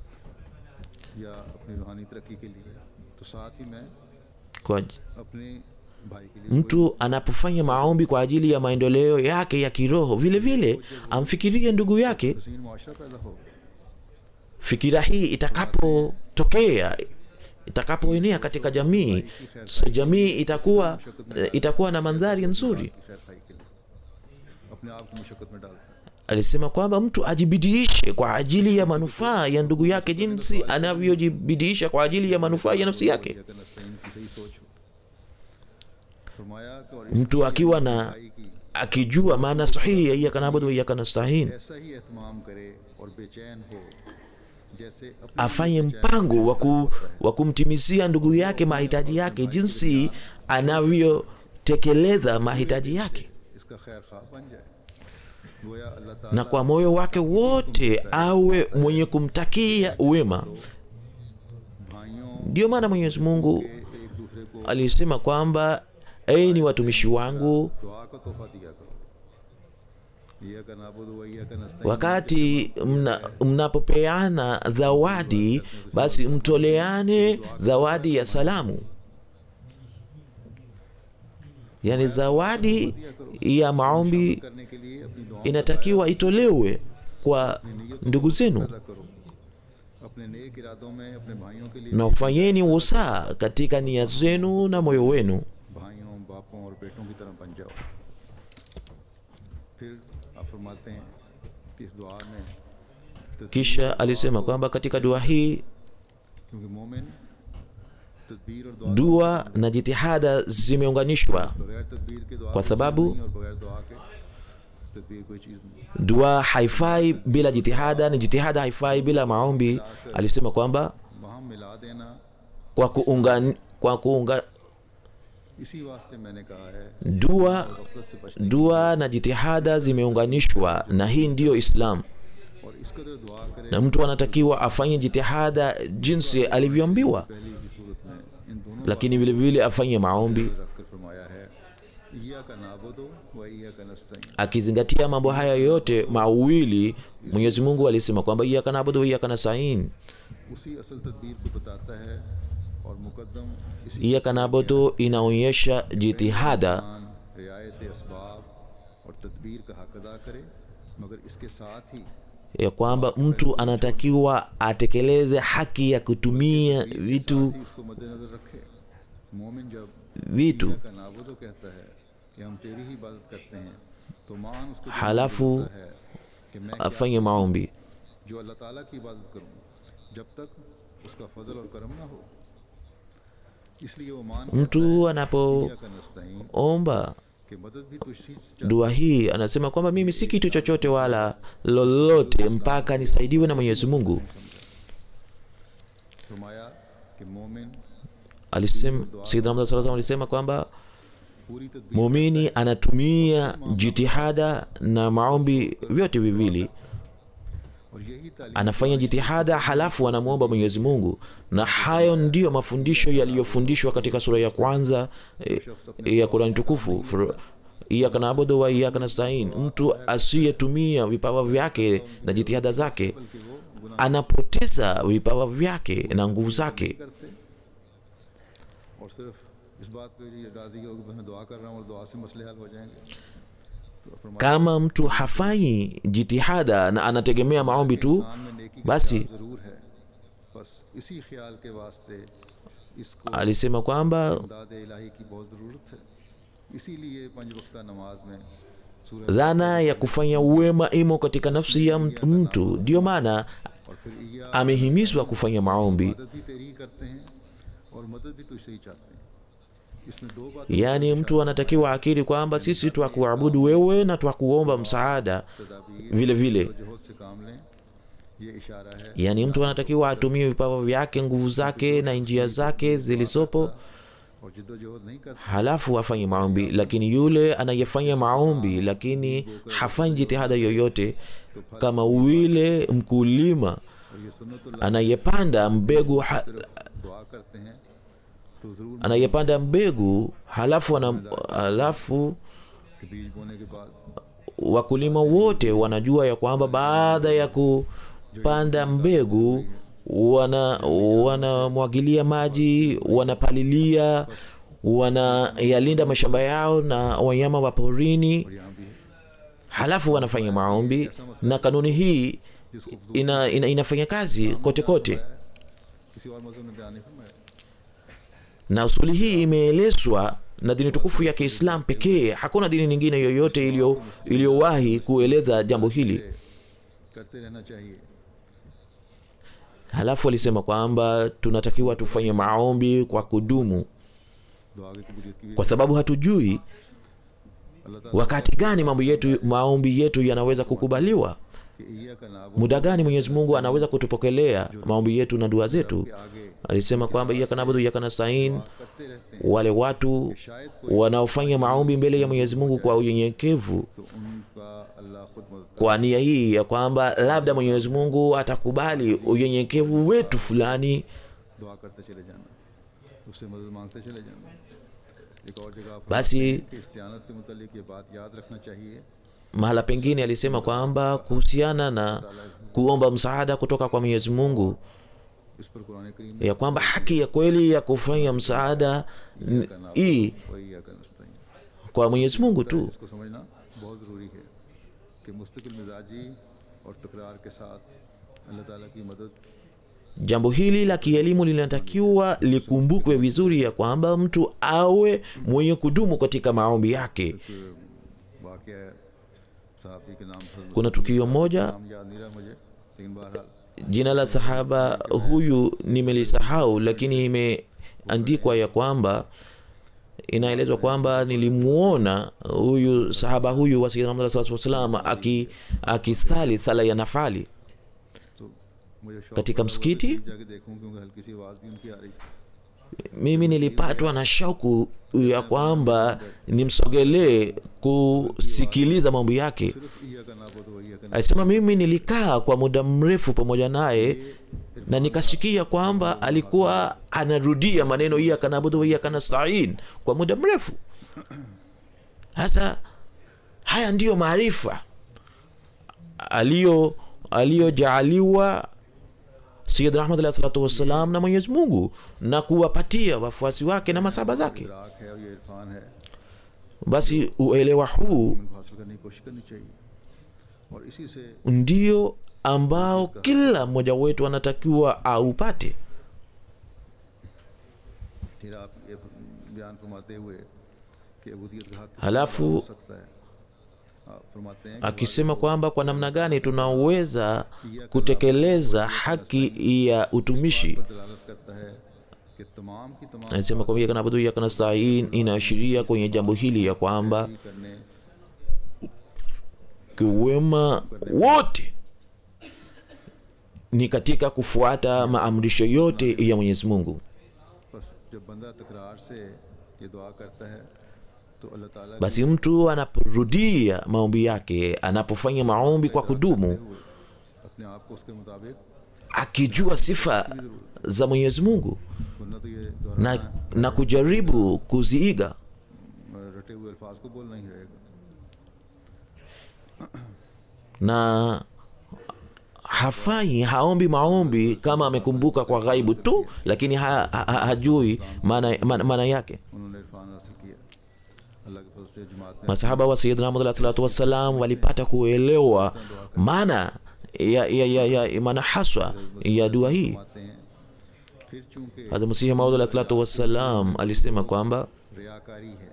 या अपनी रूहानी तरक्की के लिए तो साथ ही मैं kwa अपने भाई के लिए mtu anapofanya maombi kwa ajili ya maendeleo yake ya kiroho vile vile amfikirie ndugu yake हसीन मुआशरा पैदा होगा fikira hii itakapotokea itakapoenea katika jamii so jamii itakuwa itakuwa na mandhari nzuri की खैर खाई के लिए अपने आप को मुशक्क़त में डालता है alisema kwamba mtu ajibidiishe kwa ajili ya manufaa ya ndugu yake jinsi anavyojibidiisha kwa ajili ya manufaa ya nafsi yake अगर नस्तीन की सही सोच हो फरमाया कि और mtu इसकी akiwa na भाई की akijua maana sahihi ya iyaka nabudu wa iyaka nastahin ऐसा ही एहतमाम करे और बेचैन हो जैसे अपनी afanye mpango wa ku- wa kumtimizia ndugu yake mahitaji yake jinsi anavyotekeleza mahitaji yake इसका खैर खा बन जाए गोया अल्लाह ताला na kwa moyo wake wote awe mwenye kumtakia wema भाइयों ndiyo maana mwenyezi mungu के एक दूसरे को alisema kwamba enyi watumishi wangu दुआ का तोहफा दिया करो यह का नाबुद वही का नस्ता wakati mna, mnapopeana zawadi basi mtoleane zawadi ya salamu yaani zawadi ya maombi करने के लिए अपनी दुआ inatakiwa itolewe kwa ndugu zenu पैदा करो अपने नेक इरादों में अपने भाइयों के लिए na ufanyeni usaa katika nia zenu na moyo wenu भाइयों बापों और बेटों की तरह बन जाओ फिर आप फरमाते हैं कि इस दुआ में तदबीर kisha alisema kwamba katika dua hii क्योंकि मोमिन तदबीर और दुआ dua na jitihada zimeunganishwa बगैर तदबीर के दुआ kwa कोई sababu चीज़ नहीं और बगैर दुआ के तदबीर कोई चीज़ नहीं dua haifai bila jitihada ni jitihada haifai bila maombi alisema kwamba वहाँ मिला देना kwa kuunga, kwa kuunga इसी वास्ते मैंने कहा है dua गफलत से बचने dua na jitihada zimeunganishwa na hii ndiyo islam और इस कदर दुआ करे na mtu anatakiwa afanye jitihada jinsi alivyoambiwa पहली की सूरत में इन दोनों lakini vile vile afanye maombi बातों को रख कर फरमाया है ईया का नाबुदो व ईया का नस्तईन akizingatia mambo haya yote mawili mwenyezi mungu alisema kwamba iyaka nabudu wa iyaka nastain उसी असल तदबीर को बताता है और मुकद्दम इसी iyaka nabudu inaonyesha jitihada इंसान रियायत असबाब और तदबीर का हक अदा करे मगर इसके साथ ही ya kwamba mtu anatakiwa atekeleze haki ya kutumia vitu साथ ही इसको मद्देनजर रखे मोमिन जब vitu ईया का नाबुदो कहता है कि हम तेरी ही इबादत करते हैं तो मान उसको दिल में हलाफु होता है कि मैं क्या afanye maombi जो अल्लाह ताला की इबादत करूं जब तक उसका फजल और करम ना हो इसलिए वो मान mtu ईया anapoomba का नस्तईन कि मदद भी तुझी से dua hii anasema kwamba mimi si kitu chochote wala lolote mpaka nisaidiwe na mwenyezi mungu फरमाया कि मोमिन alisema sayyidina Muhammad sallallahu alaihi wasallam alisema kwamba पूरी तदबीर muumini anatumia jitihada na maombi vyote viwili और यही तालीम anafanya jitihada halafu anamwomba mwenyezi mungu na hayo ndiyo mafundisho yaliyofundishwa katika sura ya kwanza eh, ya qurani tukufu Fur- iyaka naabudu wa iyaka nastain mtu asiyetumia vipawa vyake na jitihada zake कि वो गुनाह anapoteza vipawa vyake na nguvu zake करते और सिर्फ इस बात पे ये राजी हो कि मैं दुआ कर रहा हूँ और दुआ से मसले हल हो जाएंगे तो फरमाया kama mtu hafanyi jitihada na anategemea maombi tu इंसान में नेकी का basi ख्याल जरूर है बस इसी ख्याल के वास्ते इसको alisema kwamba इमदाद इलाही की बहुत ज़रूरत है इसीलिए पंज वक्ता नमाज में सूरह dhana ya kufanya uwema imo katika nafsi ya mtu- mtu ndiyo maana और फिर ईया amehimizwa kufanya maombi मदद भी तेरी ही करते हैं और मदद भी तुझसे ही चाहते हैं इसमें दो बातें yaani mtu anatakiwa akili kwamba sisi twakuabudu wewe na twakuomba msaada तदाबीर vile vile जहद से काम लें ये इशारा है yaani mtu anatakiwa atumie vipawa vyake nguvu zake na njia zake zilizopo और जिद्दोजहद नहीं करते halafu afanye maombi lakini yule anayefanya maombi lakini hafanyi jitihada yoyote kama yule mkulima और ये सुन्नत anayepanda mbegu ha, दुआ करते हैं तो ज़रूर anayepanda mbegu halafu, ana, halafu कि बीज बोने के बाद wakulima wote wanajua ya kwamba baada ya kupanda mbegu wana wanamwagilia maji wanapalilia wanayalinda mashamba yao na wanyama wa porini और यहाँ भी है halafu wanafanya maombi na kanuni hii जिस खूबसूरत ina, ina, inafanya kazi kote kote किसी और मजहब में बयान नहीं फरमाया na usuli hii imeelezwa na dini tukufu ya kiislam pekee hakuna dini nyingine yoyote iliyo- iliyowahi kueleza jambo hili करते रहना चाहिए halafu alisema kwamba tunatakiwa tufanye maombi kwa kudumu दुआ की कबूलियत की भी kwa sababu hatujui अल्लाह ताला wakati gani mambo yetu maombi yetu yanaweza kukubaliwa कि ईया का नाबो muda gani mwenyezi mungu anaweza kutupokelea maombi yetu na dua zetu के आगे alisema kwamba iyaka nabudu iyaka nastain करते रहते हैं wale watu शायद कोई wanaofanya maombi mbele ya mwenyezi mungu kwa unyenyekevu तो उनका अल्लाह खुद मदद kwa nia hii ya kwamba labda mwenyezi mungu atakubali unyenyekevu wetu fulani दुआ करते चले जाना उससे मदद मांगते चले जाना एक और जगह फरमाते basi हैं कि इस्तियानत के मुतालिक ये बात याद रखना चाहिए mahala pengine alisema kwamba kuhusiana na kuomba msaada kutoka kwa mwenyezi mungu इस पर कुरान करीम ya kwamba haki ya kweli ya kufanya msaada n- hii वही या नस्ताइन kwa mwenyezi mungu tu इसको समझना बहुत ज़रूरी है कि मुस्तकिल मिजाजी और तकरार के साथ अल्लाह ताला की मदद jambo hili la kielimu linatakiwa likumbukwe vizuri ya kwamba mtu awe mwenye kudumu katika maombi yake वाक़ है साहबी के नाम पर kuna tukio moja नाम याद नहीं रहा मुझे लेकिन बहरहाल jina la sahaba huyu nimelisahau lakini imeandikwa ya kwamba inaelezwa kwamba nilimuona huyu sahaba huyu wa sayyidina Muhammad sallallahu alaihi wasallam aki akisali sala ya nafali तो मुझे शौक katika पड़ा वो msikiti तकरीब जाके देखूं क्योंकि हल्की सी आवाज़ भी उनकी आ रही थी mimi nilipatwa na shauku ya kwamba nimsogelee kusikiliza mambo yake सिर्फ ईया का नाबुद हो ईया का alisema mimi nilikaa kwa muda mrefu pamoja naye na nikasikia kwamba alikuwa anarudia maneno iyaka nabudu wa iyaka nastain kwa muda mrefu sasa haya ndiyo maarifa aliyo aliyojaaliwa sayidna ahmad alahi salatu wassalam na mwenyezi mungu na kuwapatia wafuasi wake na masaba zake इदराक है और ये इरफान है basi uelewa huu इनको हासिल करने की कोशिश करनी चाहिए और इसी से ndio ambao kila mmoja wetu anatakiwa aupate फिर आप ये बयान फरमाते हुए कि अबूदियत का हक किस हलाफु तरह हो सकता है आप फरमाते हैं कि akisema kwamba kwa namna gani tunaweza kutekeleza haki ya utumishi पर दलालत करता है कि तमाम की तमाम anasema kwamba iyaka nabudu iyaka nastain inaashiria kwenye jambo hili ya kwamba ही करने kiwema wote ni katika kufuata maamrisho yote ya mwenyezi mungu बस जब बंदा तकरार से ये दुआ करता है तो अल्लाह ताला basi mtu anaporudia maombi yake anapofanya maombi kwa kudumu हुए अपने आप को उसके मुताबिक akijua sifa za mwenyezi mungu वरना तो ये na, दोहराना na kujaribu kuziiga रटे हुए अल्फाज को बोलना ही रहेगा na hafanyi haombi maombi kama amekumbuka kwa ghaibu tu lakini ha, ha, ha, hajui maana, maana, maana yake उन्होंने इरफान हासिल किया अल्लाह के फजल से जमात ने masahaba wa sayidina Muhammad alayhi salatu wassalam walipata kuelewa maana ya, ya, ya, ya maana haswa ya dua hii फरमाते हैं फिर चूंकि Hazrat Masihi Maud alayhi salatu wassalam alisema kwamba रियाकारी है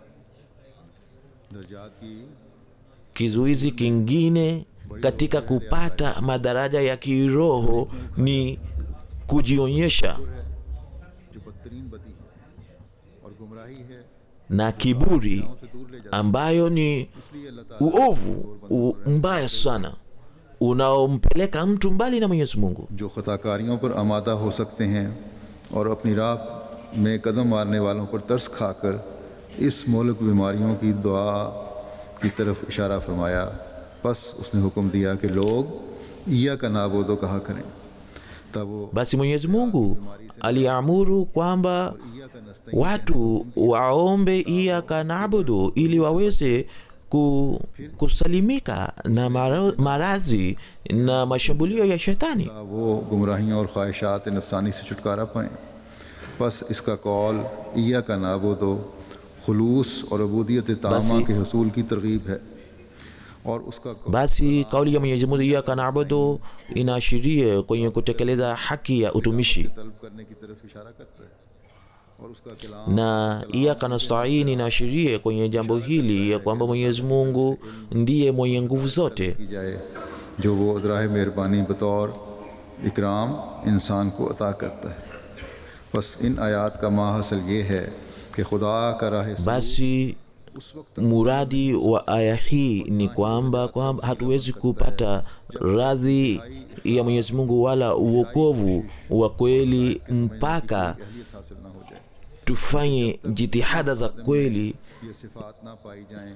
दर्जात की kizuizi kingine katika kupata madaraja ya kiroho ni kujionyesha है जो बदतरीन बदी है और गुमराही है na kiburi से दूर ले जाता ambayo ni है इसलिए अल्लाह ताला uovu u- mbaya sana unaompeleka mtu mbali na mwenyezi mungu जो ख़ताकारियों पर आमादा हो सकते हैं और अपनी राह में कदम मारने वालों पर तरस खाकर इस मोलक बीमारियों की दुआ की तरफ इशारा फरमाया बस उसने हुक्म दिया कि लोग ईया का नाबोदो कहा करें तब वो basi mwenyezi mungu aliamuru kwamba ईया का नस्ता watu waombe iyaka naabudu ili waweze ku, kusalimika na mara- maradhi na mashambulio ya shetani वो गुमराहियों और ख्वाहिशात नफसानी से छुटकारा पाएँ बस इसका कौल ईया का नाबोदो खलूस और अबूदियत तामा बसी- के हसूल की तरगीब है और उसका Kaul basi kauli ya mwenyezi mungu iyaka naabudu inaashiria kwenye kutekeleza haki ya utumishi तलब करने की तरफ इशारा करता है और उसका कलाम na iyaka nastain inaashiria kwenye jambo hili ya kwamba mwenyezi mungu ndiye mwenye nguvu zote की जाए जो वो अदराह मेहरबानी बतौर इकराम इंसान को अता करता है बस इन आयात का माहसल ये है कि खुदा का राह सलूक basi उस वक्त muradi wa aya hii ni kwamba kwamba hatuwezi kupata radhi ya mwenyezi mungu wala uokovu wa kweli mpaka अहलियत हासिल ना हो जाए tufanye jitihada za kweli ये सिफात ना पाई जाएं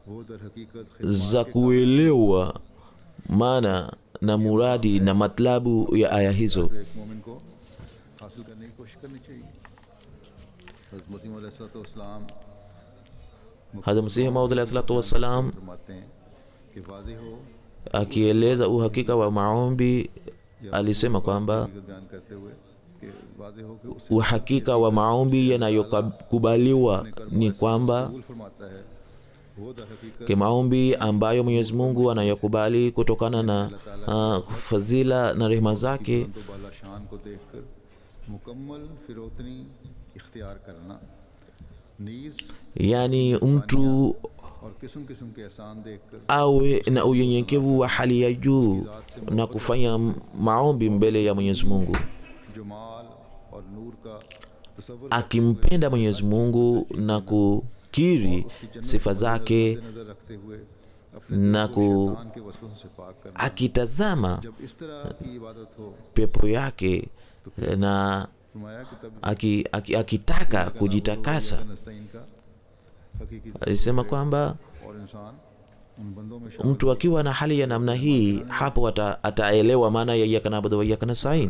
वो दर हकीकत za kuelewa maana na muradi na matlabu ya aya hizo जो एक मोमिन को हासिल करने की कोशिश करनी चाहिए हज़रत मसीह अलैहिस्सलाम hadha msihi maud alahi salatu wassalam फरमाते हैं कि वाज़ेह हो akieleza uhakika wa maombi alisema kwamba हकीकत बयान करते हुए कि वाज़ेह हो कि उससे uhakika wa maombi yanayokubaliwa ni kwamba कबूल फरमाता है वो दर हकीकत ke maombi ambayo mwenyezi mungu anayokubali kutokana na uh, fadhila na rehema zake तो बाला शान को देखकर मुकम्मल फिरोतनी इख्तियार करना नीज yaani mtu और किस्म किस्म के एहसान देखकर awe na unyenyekevu wa hali ya juu na kufanya maombi mbele ya mwenyezi mungu Jamal और नूर का तस्वुर akimpenda mwenyezi mungu na kukiri sifa zake नजर रखते हुए अपने na ku शैतान के वसवसों से पाक करना akitazama जब इस तरह की इबादत हो pepo yake na फरमाया कि तब aki, aki, akitaka kujitakasa नस्तईन का हकीकी alisema kwamba और इंसान उन बंदों में शामिल mtu akiwa na hali ya namna hii hapo ata, ataelewa maana ya iyaka nabudu wa iyaka nastain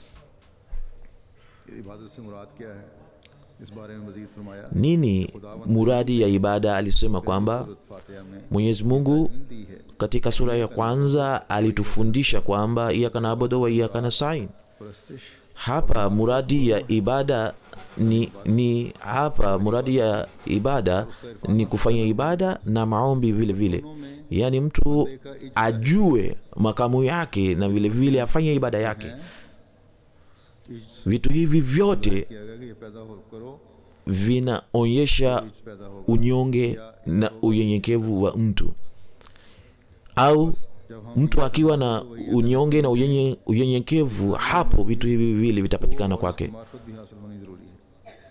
इबादत से मुराद क्या है इस बारे में मजीद फरमाया nini muradi ya ibada alisema kwamba सूरत फातिहा में mwenyezi mungu दी है katika sura ya kwanza alitufundisha kwamba iyaka nabudu wa iyaka nastain परस्तिश hapa muradi ya ibada ni, ni hapa muradi ya ibada ni kufanya ibada na maombi vile vile yaani mtu ajue makamu yake na vile vile afanye ibada yake इज vitu hivi vyote किया गया कि ये पैदा हो करो vinaonyesha is पैदा हो unyonge na unyenyekevu wa mtu au जब हम mtu akiwa na unyonge na unyenye- unyenyekevu hapo vitu hivi viwili vitapatikana kwake मार्फत भी हासिल होनी ज़रूरी है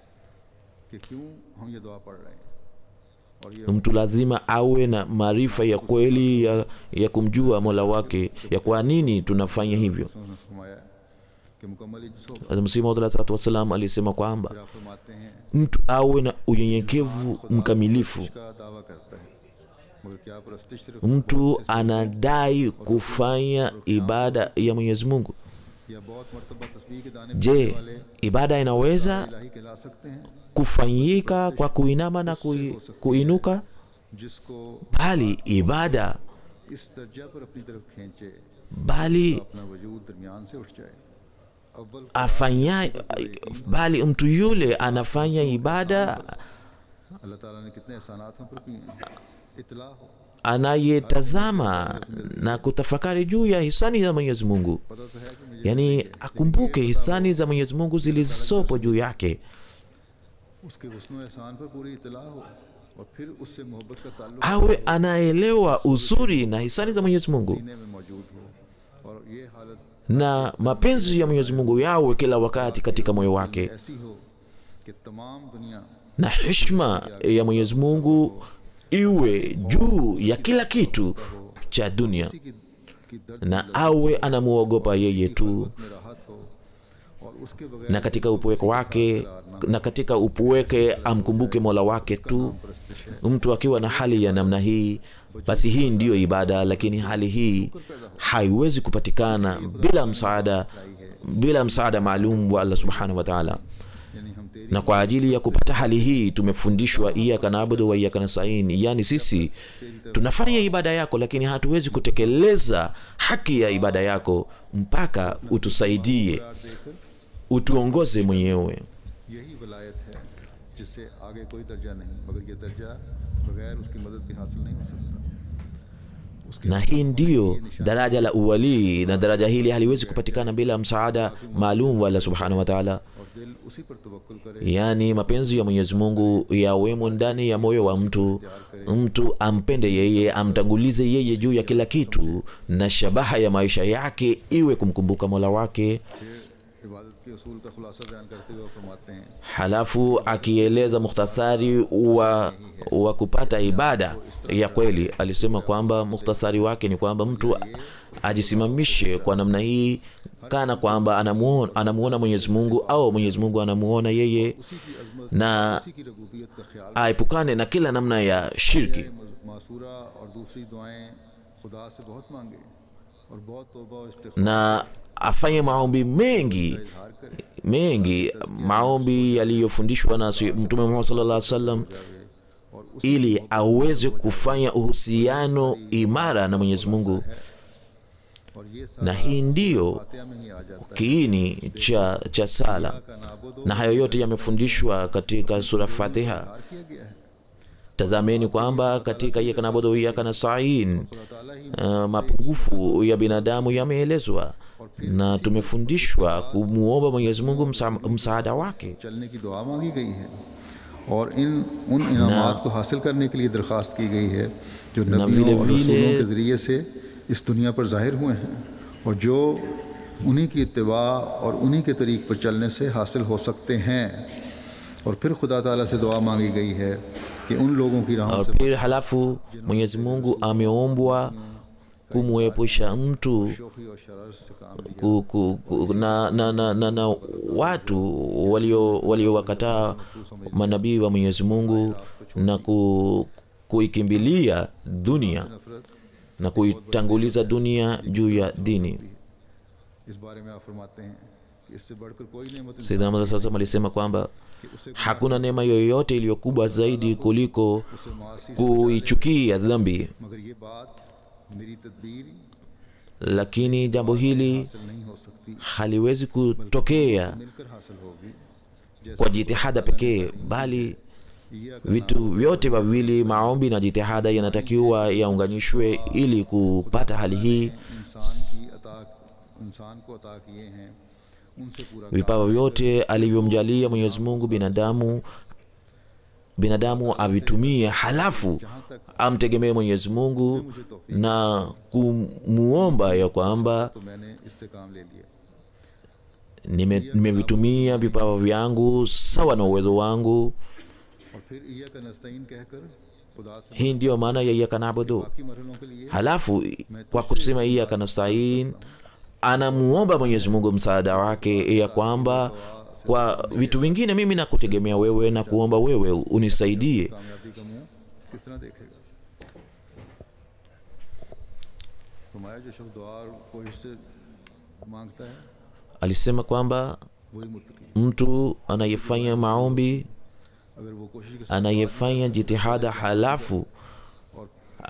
कि क्यों हम ये दुआ पढ़ रहे हैं और ये mtu lazima awe na maarifa ya kweli ya, ya kumjua mola wake ya kwa nini tunafanya hivyo उसने फरमाया कि मुकम्मल इज्जत हो Hazrat Masihi Maud alaihi salatu wassalam alisema kwamba फिर आप फरमाते हैं mtu awe na unyenyekevu mkamilifu का दावा करता है मगर क्या परस्तिश सिर्फ mtu anadai kufanya ibada ya mwenyezi mungu या बहुत मरतबा तस्बीह के दाने je पीने वाले ibada inaweza इलाही कहला सकते हैं kufanyika kwa kuinama na kui, kuinuka जिसको bali ibada इस दर्जा पर अपनी तरफ खींचे bali अपना वजूद दरमियान से उठ जाए अव्वल afanya bali mtu yule anafanya ibada अल्लाह ताला ने कितने एहसानात हम पर किए हैं इतला हो anayetazama na kutafakari juu ya hisani za mwenyezi mungu पता तो है कि मुझे yaani akumbuke hisani za mwenyezi mungu zilizopo juu yake उसके हुस्न व एहसान पर पूरी इतला हो और फिर उससे मोहब्बत का ताल्लुक awe anaelewa uzuri na hisani za mwenyezi mungu सीने में मौजूद हो और ये हालत na mapenzi ya mwenyezi mungu yawe kila wakati katika moyo wake ऐसी हो कि तमाम दुनिया na heshima ya mwenyezi mungu iwe juu ya kila kitu cha dunia उसी की, की दर्द na awe anamuogopa yeye tu में राहत हो और उसके बगैर na katika upweke wake na katika upweke amkumbuke mola wake tu परस्तिश है mtu akiwa na hali ya namna hii basi hii ndiyo ibada lakini hali hii haiwezi kupatikana bila msaada bila msaada maalum wa allah subhanahu wa taala यानी हम तेरी na kwa ajili ya kupata hali hii tumefundishwa iyaka naabudu wa iyaka nastain yaani sisi tunafanya ibada yako lakini hatuwezi kutekeleza haki ya ibada yako mpaka utusaidie प्यार देकर utuongoze mwenyewe यही वलायत है जिससे आगे कोई दर्जा नहीं मगर ये दर्जा बगैर उसकी मदद के हासिल नहीं हो सकता उसके na hii ndiyo daraja la uwalii na daraja hili haliwezi kupatikana bila msaada maalum wa allah subhanahu wa taala और दिल उसी पर तवक्कुल करे yaani mapenzi ya mwenyezi mungu yawemo ndani ya moyo wa mtu mtu ampende yeye amtangulize yeye juu ya kila kitu na shabaha ya maisha yake iwe kumkumbuka mola wake फिर इबादत के असूल का खुलासा बयान करते हुए वो फरमाते हैं halafu akieleza mukhtasari wa, wa kupata ibada ya kweli alisema kwamba mukhtasari wake ni kwamba mtu ajisimamishe kwa namna hii kana kwamba anamuona, anamuona mwenyezi mungu au mwenyezi mungu anamuona yeye उसी की अजमत na उसी की रबूबियत का ख्याल aepukane na kila namna ya shirki मासूरा और दूसरी दुआएं खुदा से बहुत मांगे और बहुत तौबा और इस्तिग़फ़ार na afanye maombi mengi इजहार करे mengi maombi yaliyofundishwa na si- mtume muhammad sallallahu alaihi wasallam और उस ili aweze kufanya uhusiano imara na mwenyezi mungu और ये na सारा hii ndiyo फातिहा में ही आ जाता है kiini cha, cha sala का नाबुदो na hayo yote yamefundishwa katika sura fatiha इजहार किया गया है tazameni kwamba katika iyaka nabudu iyaka nastain खुदा ताला ही uh, mapungufu ya binadamu yameelezwa na tumefundishwa kumwomba mwenyezi mungu msa, msaada wake चलने की दुआ मांगी गई है और इन उन इनामात को हासिल करने के लिए दरख्वास्त की गई है जो नबियों विले और विले- रसूलों के ज़रिए से इस दुनिया पर ज़ाहिर हुए हैं और जो उन्हीं की इत्तबा और उन्हीं के तरीक़ पर चलने से हासिल हो सकते हैं और फिर खुदा ताला से दुआ मांगी गई है कि उन लोगों की राहों Uh, से pili halafu mwenyezi mungu ameombwa kumwepusha mtu शोखी और शरारत से काम लिया ku, ku, ku, na, na, na, na, na watu walio waliowakataa manabii wa mwenyezi mungu na ku, kuikimbilia dunia नफरत na kuitanguliza dunia juu ya dini इस बारे में आप फरमाते हैं कि इससे बढ़कर कोई नेमत इंसान Sayyidina Muhammad SAW alisema kwamba कि उसे hakuna neema yoyote iliyo kubwa zaidi kuliko उसे मासी से kuichukia dhambi मगर ये बात मेरी तदबीर lakini jambo hili हासिल नहीं हो सकती haliwezi kutokea मिलकर हासिल होगी जैसे kwa jitihada pekee bali ये vitu vyote vawili maombi na jitihada yanatakiwa yaunganishwe ili kupata hali hii इंसान की अता इंसान को अता किए हैं उनसे पूरा काम vipawa vyote alivyomjalia mwenyezi mungu binadamu binadamu avitumie halafu amtegemee mwenyezi mungu na kumuomba ya kwamba तो मैंने इससे काम ले लिया nime- nimevitumia vipawa vyangu sawa na uwezo wangu और फिर ईया का नस्तीन कहकर खुदा से hii ndiyo maana ya iyaka nabudu बाकी मरहलों के लिए halafu kwa kusema iyaka nastain anamuomba mwenyezi mungu msaada wake ya kwamba kwa vitu vingine mimi nakutegemea wewe na kuomba wewe unisaidie कामयाबी का मुंह किस तरह देखेगा फरमाया जो शख्स दुआ और कोशिश से मांगता है alisema kwamba वही मुतकी mtu anayefanya maombi अगर वो कोशिश के साथ anayefanya jitihada halafu और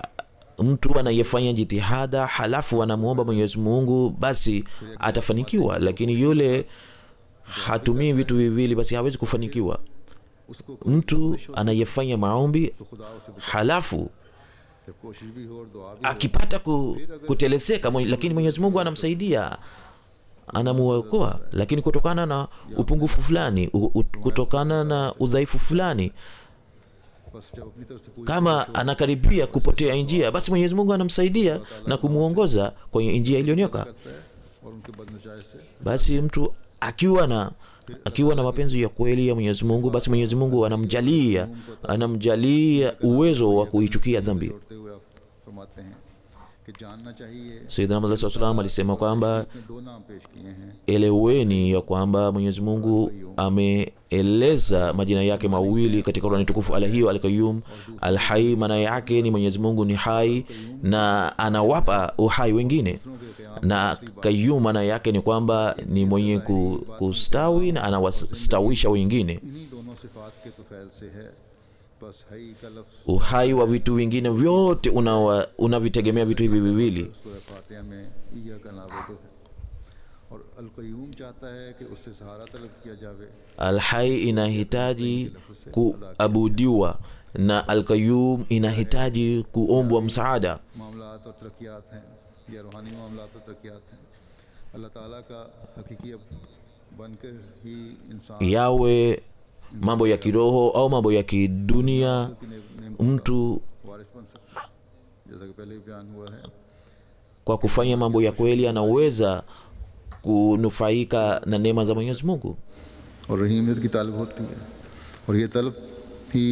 mtu anayefanya jitihada halafu anamwomba mwenyezi mungu basi atafanikiwa lakini yule hatumii vitu viwili basi hawezi kufanikiwa उसको mtu anayefanya maombi तो खुदा उसे बचा halafu जब कोशिश भी हो और दुआ भी हो akipata ku, kuteleseka mwenye- lakini mwenyezi mungu anamsaidia anamuokoa lakini kutokana na upungufu fulani u, u, kutokana na udhaifu fulani बस जब अपनी तरफ से पूरी kama anakaribia kupotea njia basi mwenyezi mungu anamsaidia na kumwongoza kwenye njia iliyonyoka करता है और उनके बदनशाय से basi mtu akiwa na akiwa na mapenzi ya kweli ya mwenyezi mungu basi mwenyezi mungu anamjalia anamjalia uwezo wa kuichukia dhambi जोड़ते हुए आप फरमाते हैं कि जानना चाहिए sayidina Muhammad SAW salam alisema kwamba इसमें दो नाम पेश किए हैं eleweni ya kwamba mwenyezi mungu ameeleza majina yake mawili katika Qurani tukufu alhiyu alqayum alhai maana yake ni mwenyezi mungu ni hai na anawapa uhai wengine na kayum maana yake ni kwamba ni mwenye ku- kustawi na anawastawisha wengine इन्हीं दोनों सिफात के तो फैल से है बस हई का लफ्ज़ uhai wa vitu vingine vyote unawa- unavitegemea vitu hivi viwili सूरह फातिहा में ईया का नाबुदो है और अलकयूम चाहता है कि उससे सहारा तलब किया जावे alhai inahitaji kuabudiwa na alqayum inahitaji kuombwa msaada मामलात और तरक्यात हैं या रूहानी मामलात और तरक्यात हैं अल्लाह ताला का हकीकी अब बनकर ही इंसान yawe mambo ya kiroho au mambo ya kidunia की ने- नेमत mtu वारिस बन सकता है जैसा कि पहले भी बयान हुआ है kwa kufanya mambo ya kweli anaweza kunufaika na neema za mwenyezi mungu और रहीमियत की तलब होती है और ये तलब ही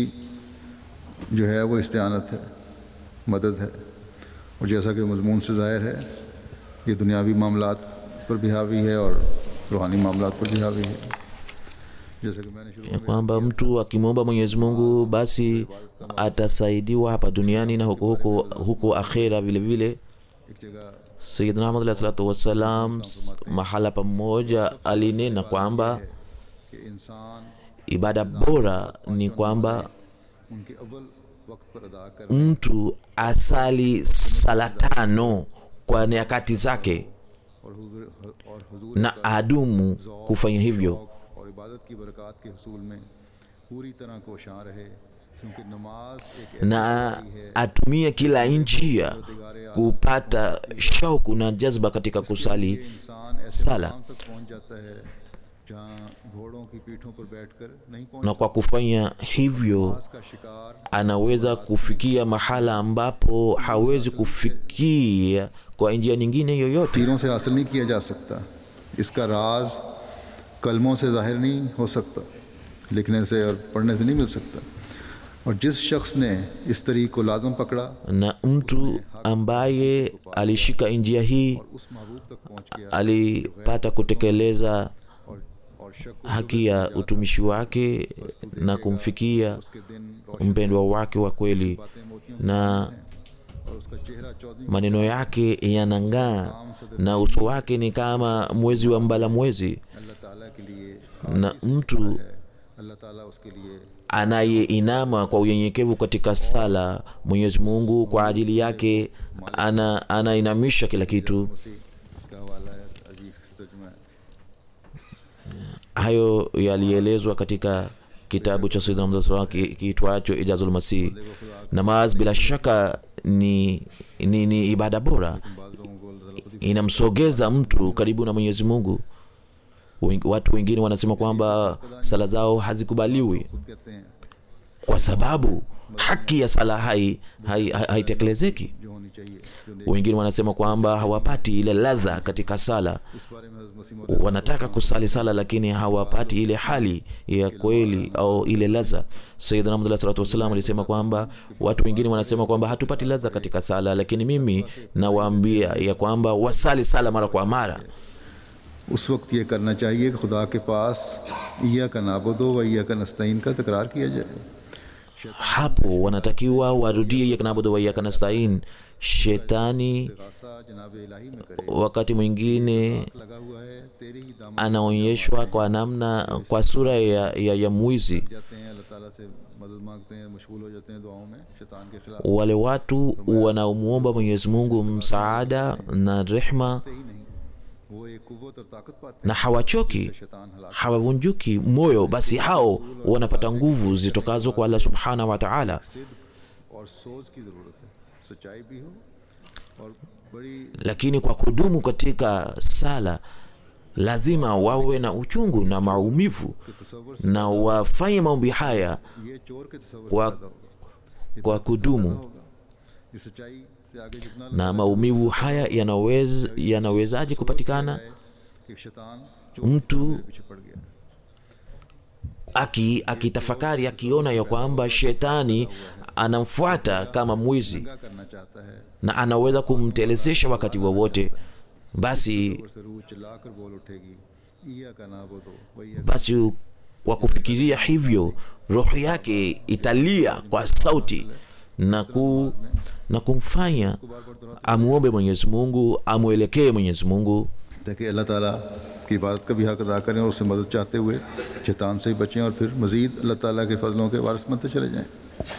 जो है वो इस्तेआनत है मदद है और जैसा कि मजमून से ज़ाहिर है ये दुनियावी मामलात पर भी हावी है और रूहानी मामलात पर भी हावी है जैसे कि मैंने शुरू ya में kwamba mtu akimwomba mwenyezi mungu basi atasaidiwa hapa duniani na huko huko huko akhera vile vile एक जगह sayidna ahmad alahi salatu wassalam s- mahala pamoja alinena kwamba कि इंसान ibada bora ni kwamba उनके अव्वल वक्त पर अदा कर mtu asali sala tano kwa nyakati zake और हुजूर और हुजूर na adumu kufanya hivyo शौक और इबादत की बरकत के हसूल में पूरी तरह कोशां रहे क्योंकि नमाज एक ऐसी na सच्चाई है atumie kila njia kupata shauku na jazba katika कि kusali इंसान ऐसे sala. मुकाम तक पहुंच जाता है जहां घोड़ों की पीठों पर बैठकर नहीं पहुंच na kwa kufanya hivyo नमाज का शिकार anaweza kufikia mahala ambapo hawezi kufikia kwa njia nyingine yoyote तीरों से हासिल नहीं किया जा सकता इसका राज कलमों से जाहिर नहीं हो सकता लिखने से और पढ़ने से नहीं मिल सकता और जिस शख्स ने इस तरीक को लाजम पकड़ा na mtu ambaye alishika njia hii और उस महबूब तक पहुंच गया alipata kutekeleza और और शक को haki ya utumishi wake na kumfikia उसके दिन रोशन mpendwa wake wa kweli बातें मोतियों की na और उसका चेहरा Chaudhary maneno yake yanang'aa na uso wake ni kama mwezi wa mbala mwezi अल्लाह ताला के लिए na mtu अल्लाह ताला उसके लिए anayeinama kwa unyenyekevu katika sala mwenyezi mungu kwa ajili yake ana anainamisha kila kitu मसीह का हवाला है अजीब से तर्जुमा है hayo yalielezwa katika kitabu cha sayyidina Muhammad sallallahu alaihi wasallam ki- kiitwacho ijazul masih namaz bila shaka ni, ni, ni ibada bora बाद लोगों को अल्लाह ताला खुद ही inamsogeza mtu karibu na mwenyezi mungu Wen- watu wengine wanasema kwamba sala zao hazikubaliwi खुद कहते हैं kwa sababu haki ya sala hai hai- hai- haitekelezeki जो होनी चाहिए जो नेक wengine wanasema kwamba hawapati ile ladha katika sala इस बारे में हज़रत मसीह मौद wanataka kusali sala lakini hawapati ile hali ya kweli au ile ladha sayidina Muhammad alayhi salatu wasallam alisema kwamba watu wengine wanasema kwamba hatupati ladha katika sala lakini mimi nawaambia ya kwamba wasali sala mara kwa mara उस वक्त ये करना चाहिए कि खुदा के पास ईया का नाबुदो व ईया का नस्तीन का तकरार किया जाए hapo wanatakiwa warudie iyaka naabudu wa iyaka nastain shetani गासा जनाब इलाही में करे wakati mwingine लगा हुआ है तेरी ही दामन anaonyeshwa kwa namna kwa sura ya, ya, ya mwizi जाते हैं अल्लाह ताला से मदद मांगते हैं मशगूल हो जाते हैं दुआओं में शैतान के खिलाफ wale watu wanaomwomba mwenyezi mungu msaada na rehma ही नहीं वो एक कुव्वत और ताकत पाते na hawachoki हैं शैतान हलाक hawavunjuki moyo basi hao wanapata nguvu zitokazo kwa allah subhanahu wa taala सिद्क और सोच की ज़रूरत है सच्चाई भी हो और बड़ी lakini kwa kudumu katika sala lazima wawe na uchungu na maumivu तस्वर से na wafanye maombi haya ये चोर के तस्वर से kwa, ज़्यादा होगा kwa kudumu होगा ये सच्चाई से आगे झुकना na maumivu haya yanawez, yanawezaje kupatikana है कि शैतान चोर mtu मेरे पीछे पड़ गया aki akitafakari akiona ya kwamba shetani anamfuata kama mwizi क्या करना चाहता है na anaweza kumtelezesha wakati wowote basi तस्वर से रूह चिल्लाकर बोल उठेगी ईया का ना बोलो वही basi kwa kufikiria hivyo roho yake italia kwa sauti na, ku, na kumfanya amwombe mwenyezi mungu amwelekee mwenyezi mungu ताकि अल्लाह ताला की इबादत का भी हक अदा करें और उससे मदद चाहते हुए शैतान से ही बचें और फिर मज़ीद अल्लाह ताला के फजलों के वारस बनते चले जाएं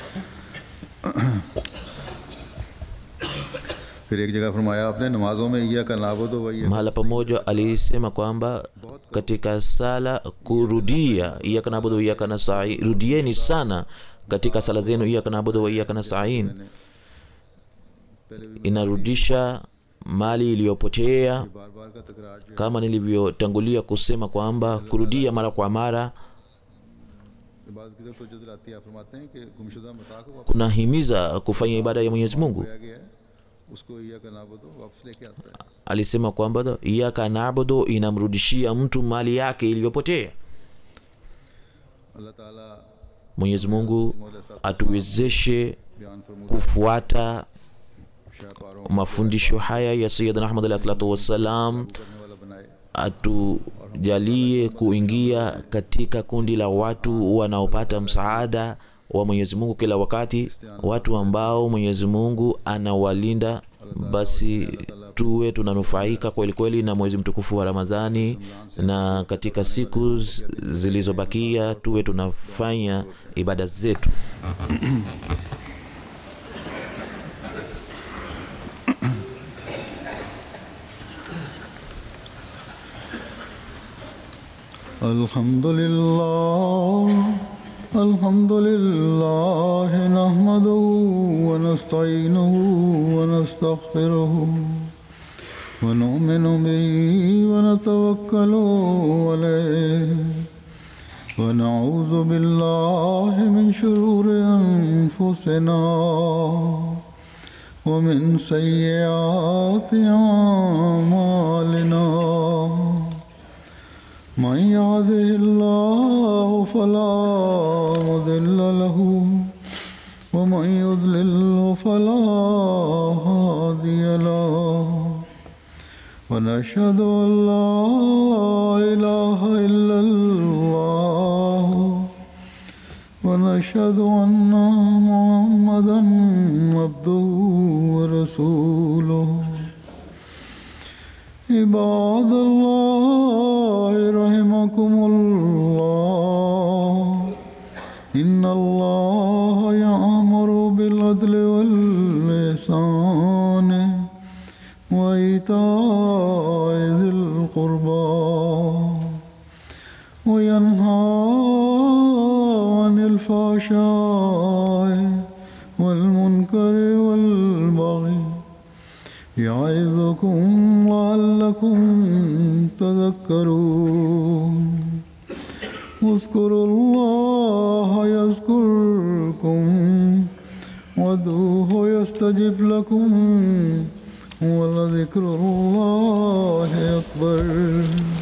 फिर एक जगह फरमाया आपने नमाजों में ईया का नाबुद वही mahala pamoja alisema kwamba katika sala kurudia iyaka nabudu iyaka nastain rudieni sana katika sala zenu iyaka nabudu wa iyaka nastain पहले भी inarudisha mali iliyopotea बार बार का तकरार जो kama nilivyotangulia kusema kwamba kurudia mara kwa mara इबादत की तरफ तो दिलाती है आप फरमाते हैं कि गुमशुदा मता को वापस kunahimiza kufanya ibada ya mwenyezi mungu खोया गया है उसको ईया का नाबुद वापस लेके आता है alisema kwamba iyaka nabudu inamrudishia mtu mali yake iliyopotea अल्लाह ताला mwenyezi mungu atuwezeshe बयान फरमूदा kufuata शाह पारों mafundisho haya ya sayidina ahmad alahi salatu wassalam करने वाला बनाए atujalie kuingia katika kundi la watu wanaopata msaada wa mwenyezi mungu kila wakati watu ambao mwenyezi mungu anawalinda basi tuwe tunanufaika kweli kweli na mwezi mtukufu wa ramadhani na katika siku z- zilizobakia tuwe tunafanya ibada zetu الحمد لله الحمد لله نحمده ونستعينه ونستغفره ونؤمن به ونتوكل عليه ونعوذ بالله من شرور أنفسنا ومن سيئات أعمالنا من يهده الله فلا مضل له ومن يضلل فلا هادي له ونشهد ان لا اله الا الله ونشهد ان محمدا عبده ورسوله عباد الله رحمكم الله إن الله يأمر بالعدل واللسان وإيتاء ذي القربى وينهى عن الفحشاء والمنكر والبغي يعظكم لعلكم تذكرون اذكروا الله يذكركم وادعوه يستجب لكم ولذكر الله أكبر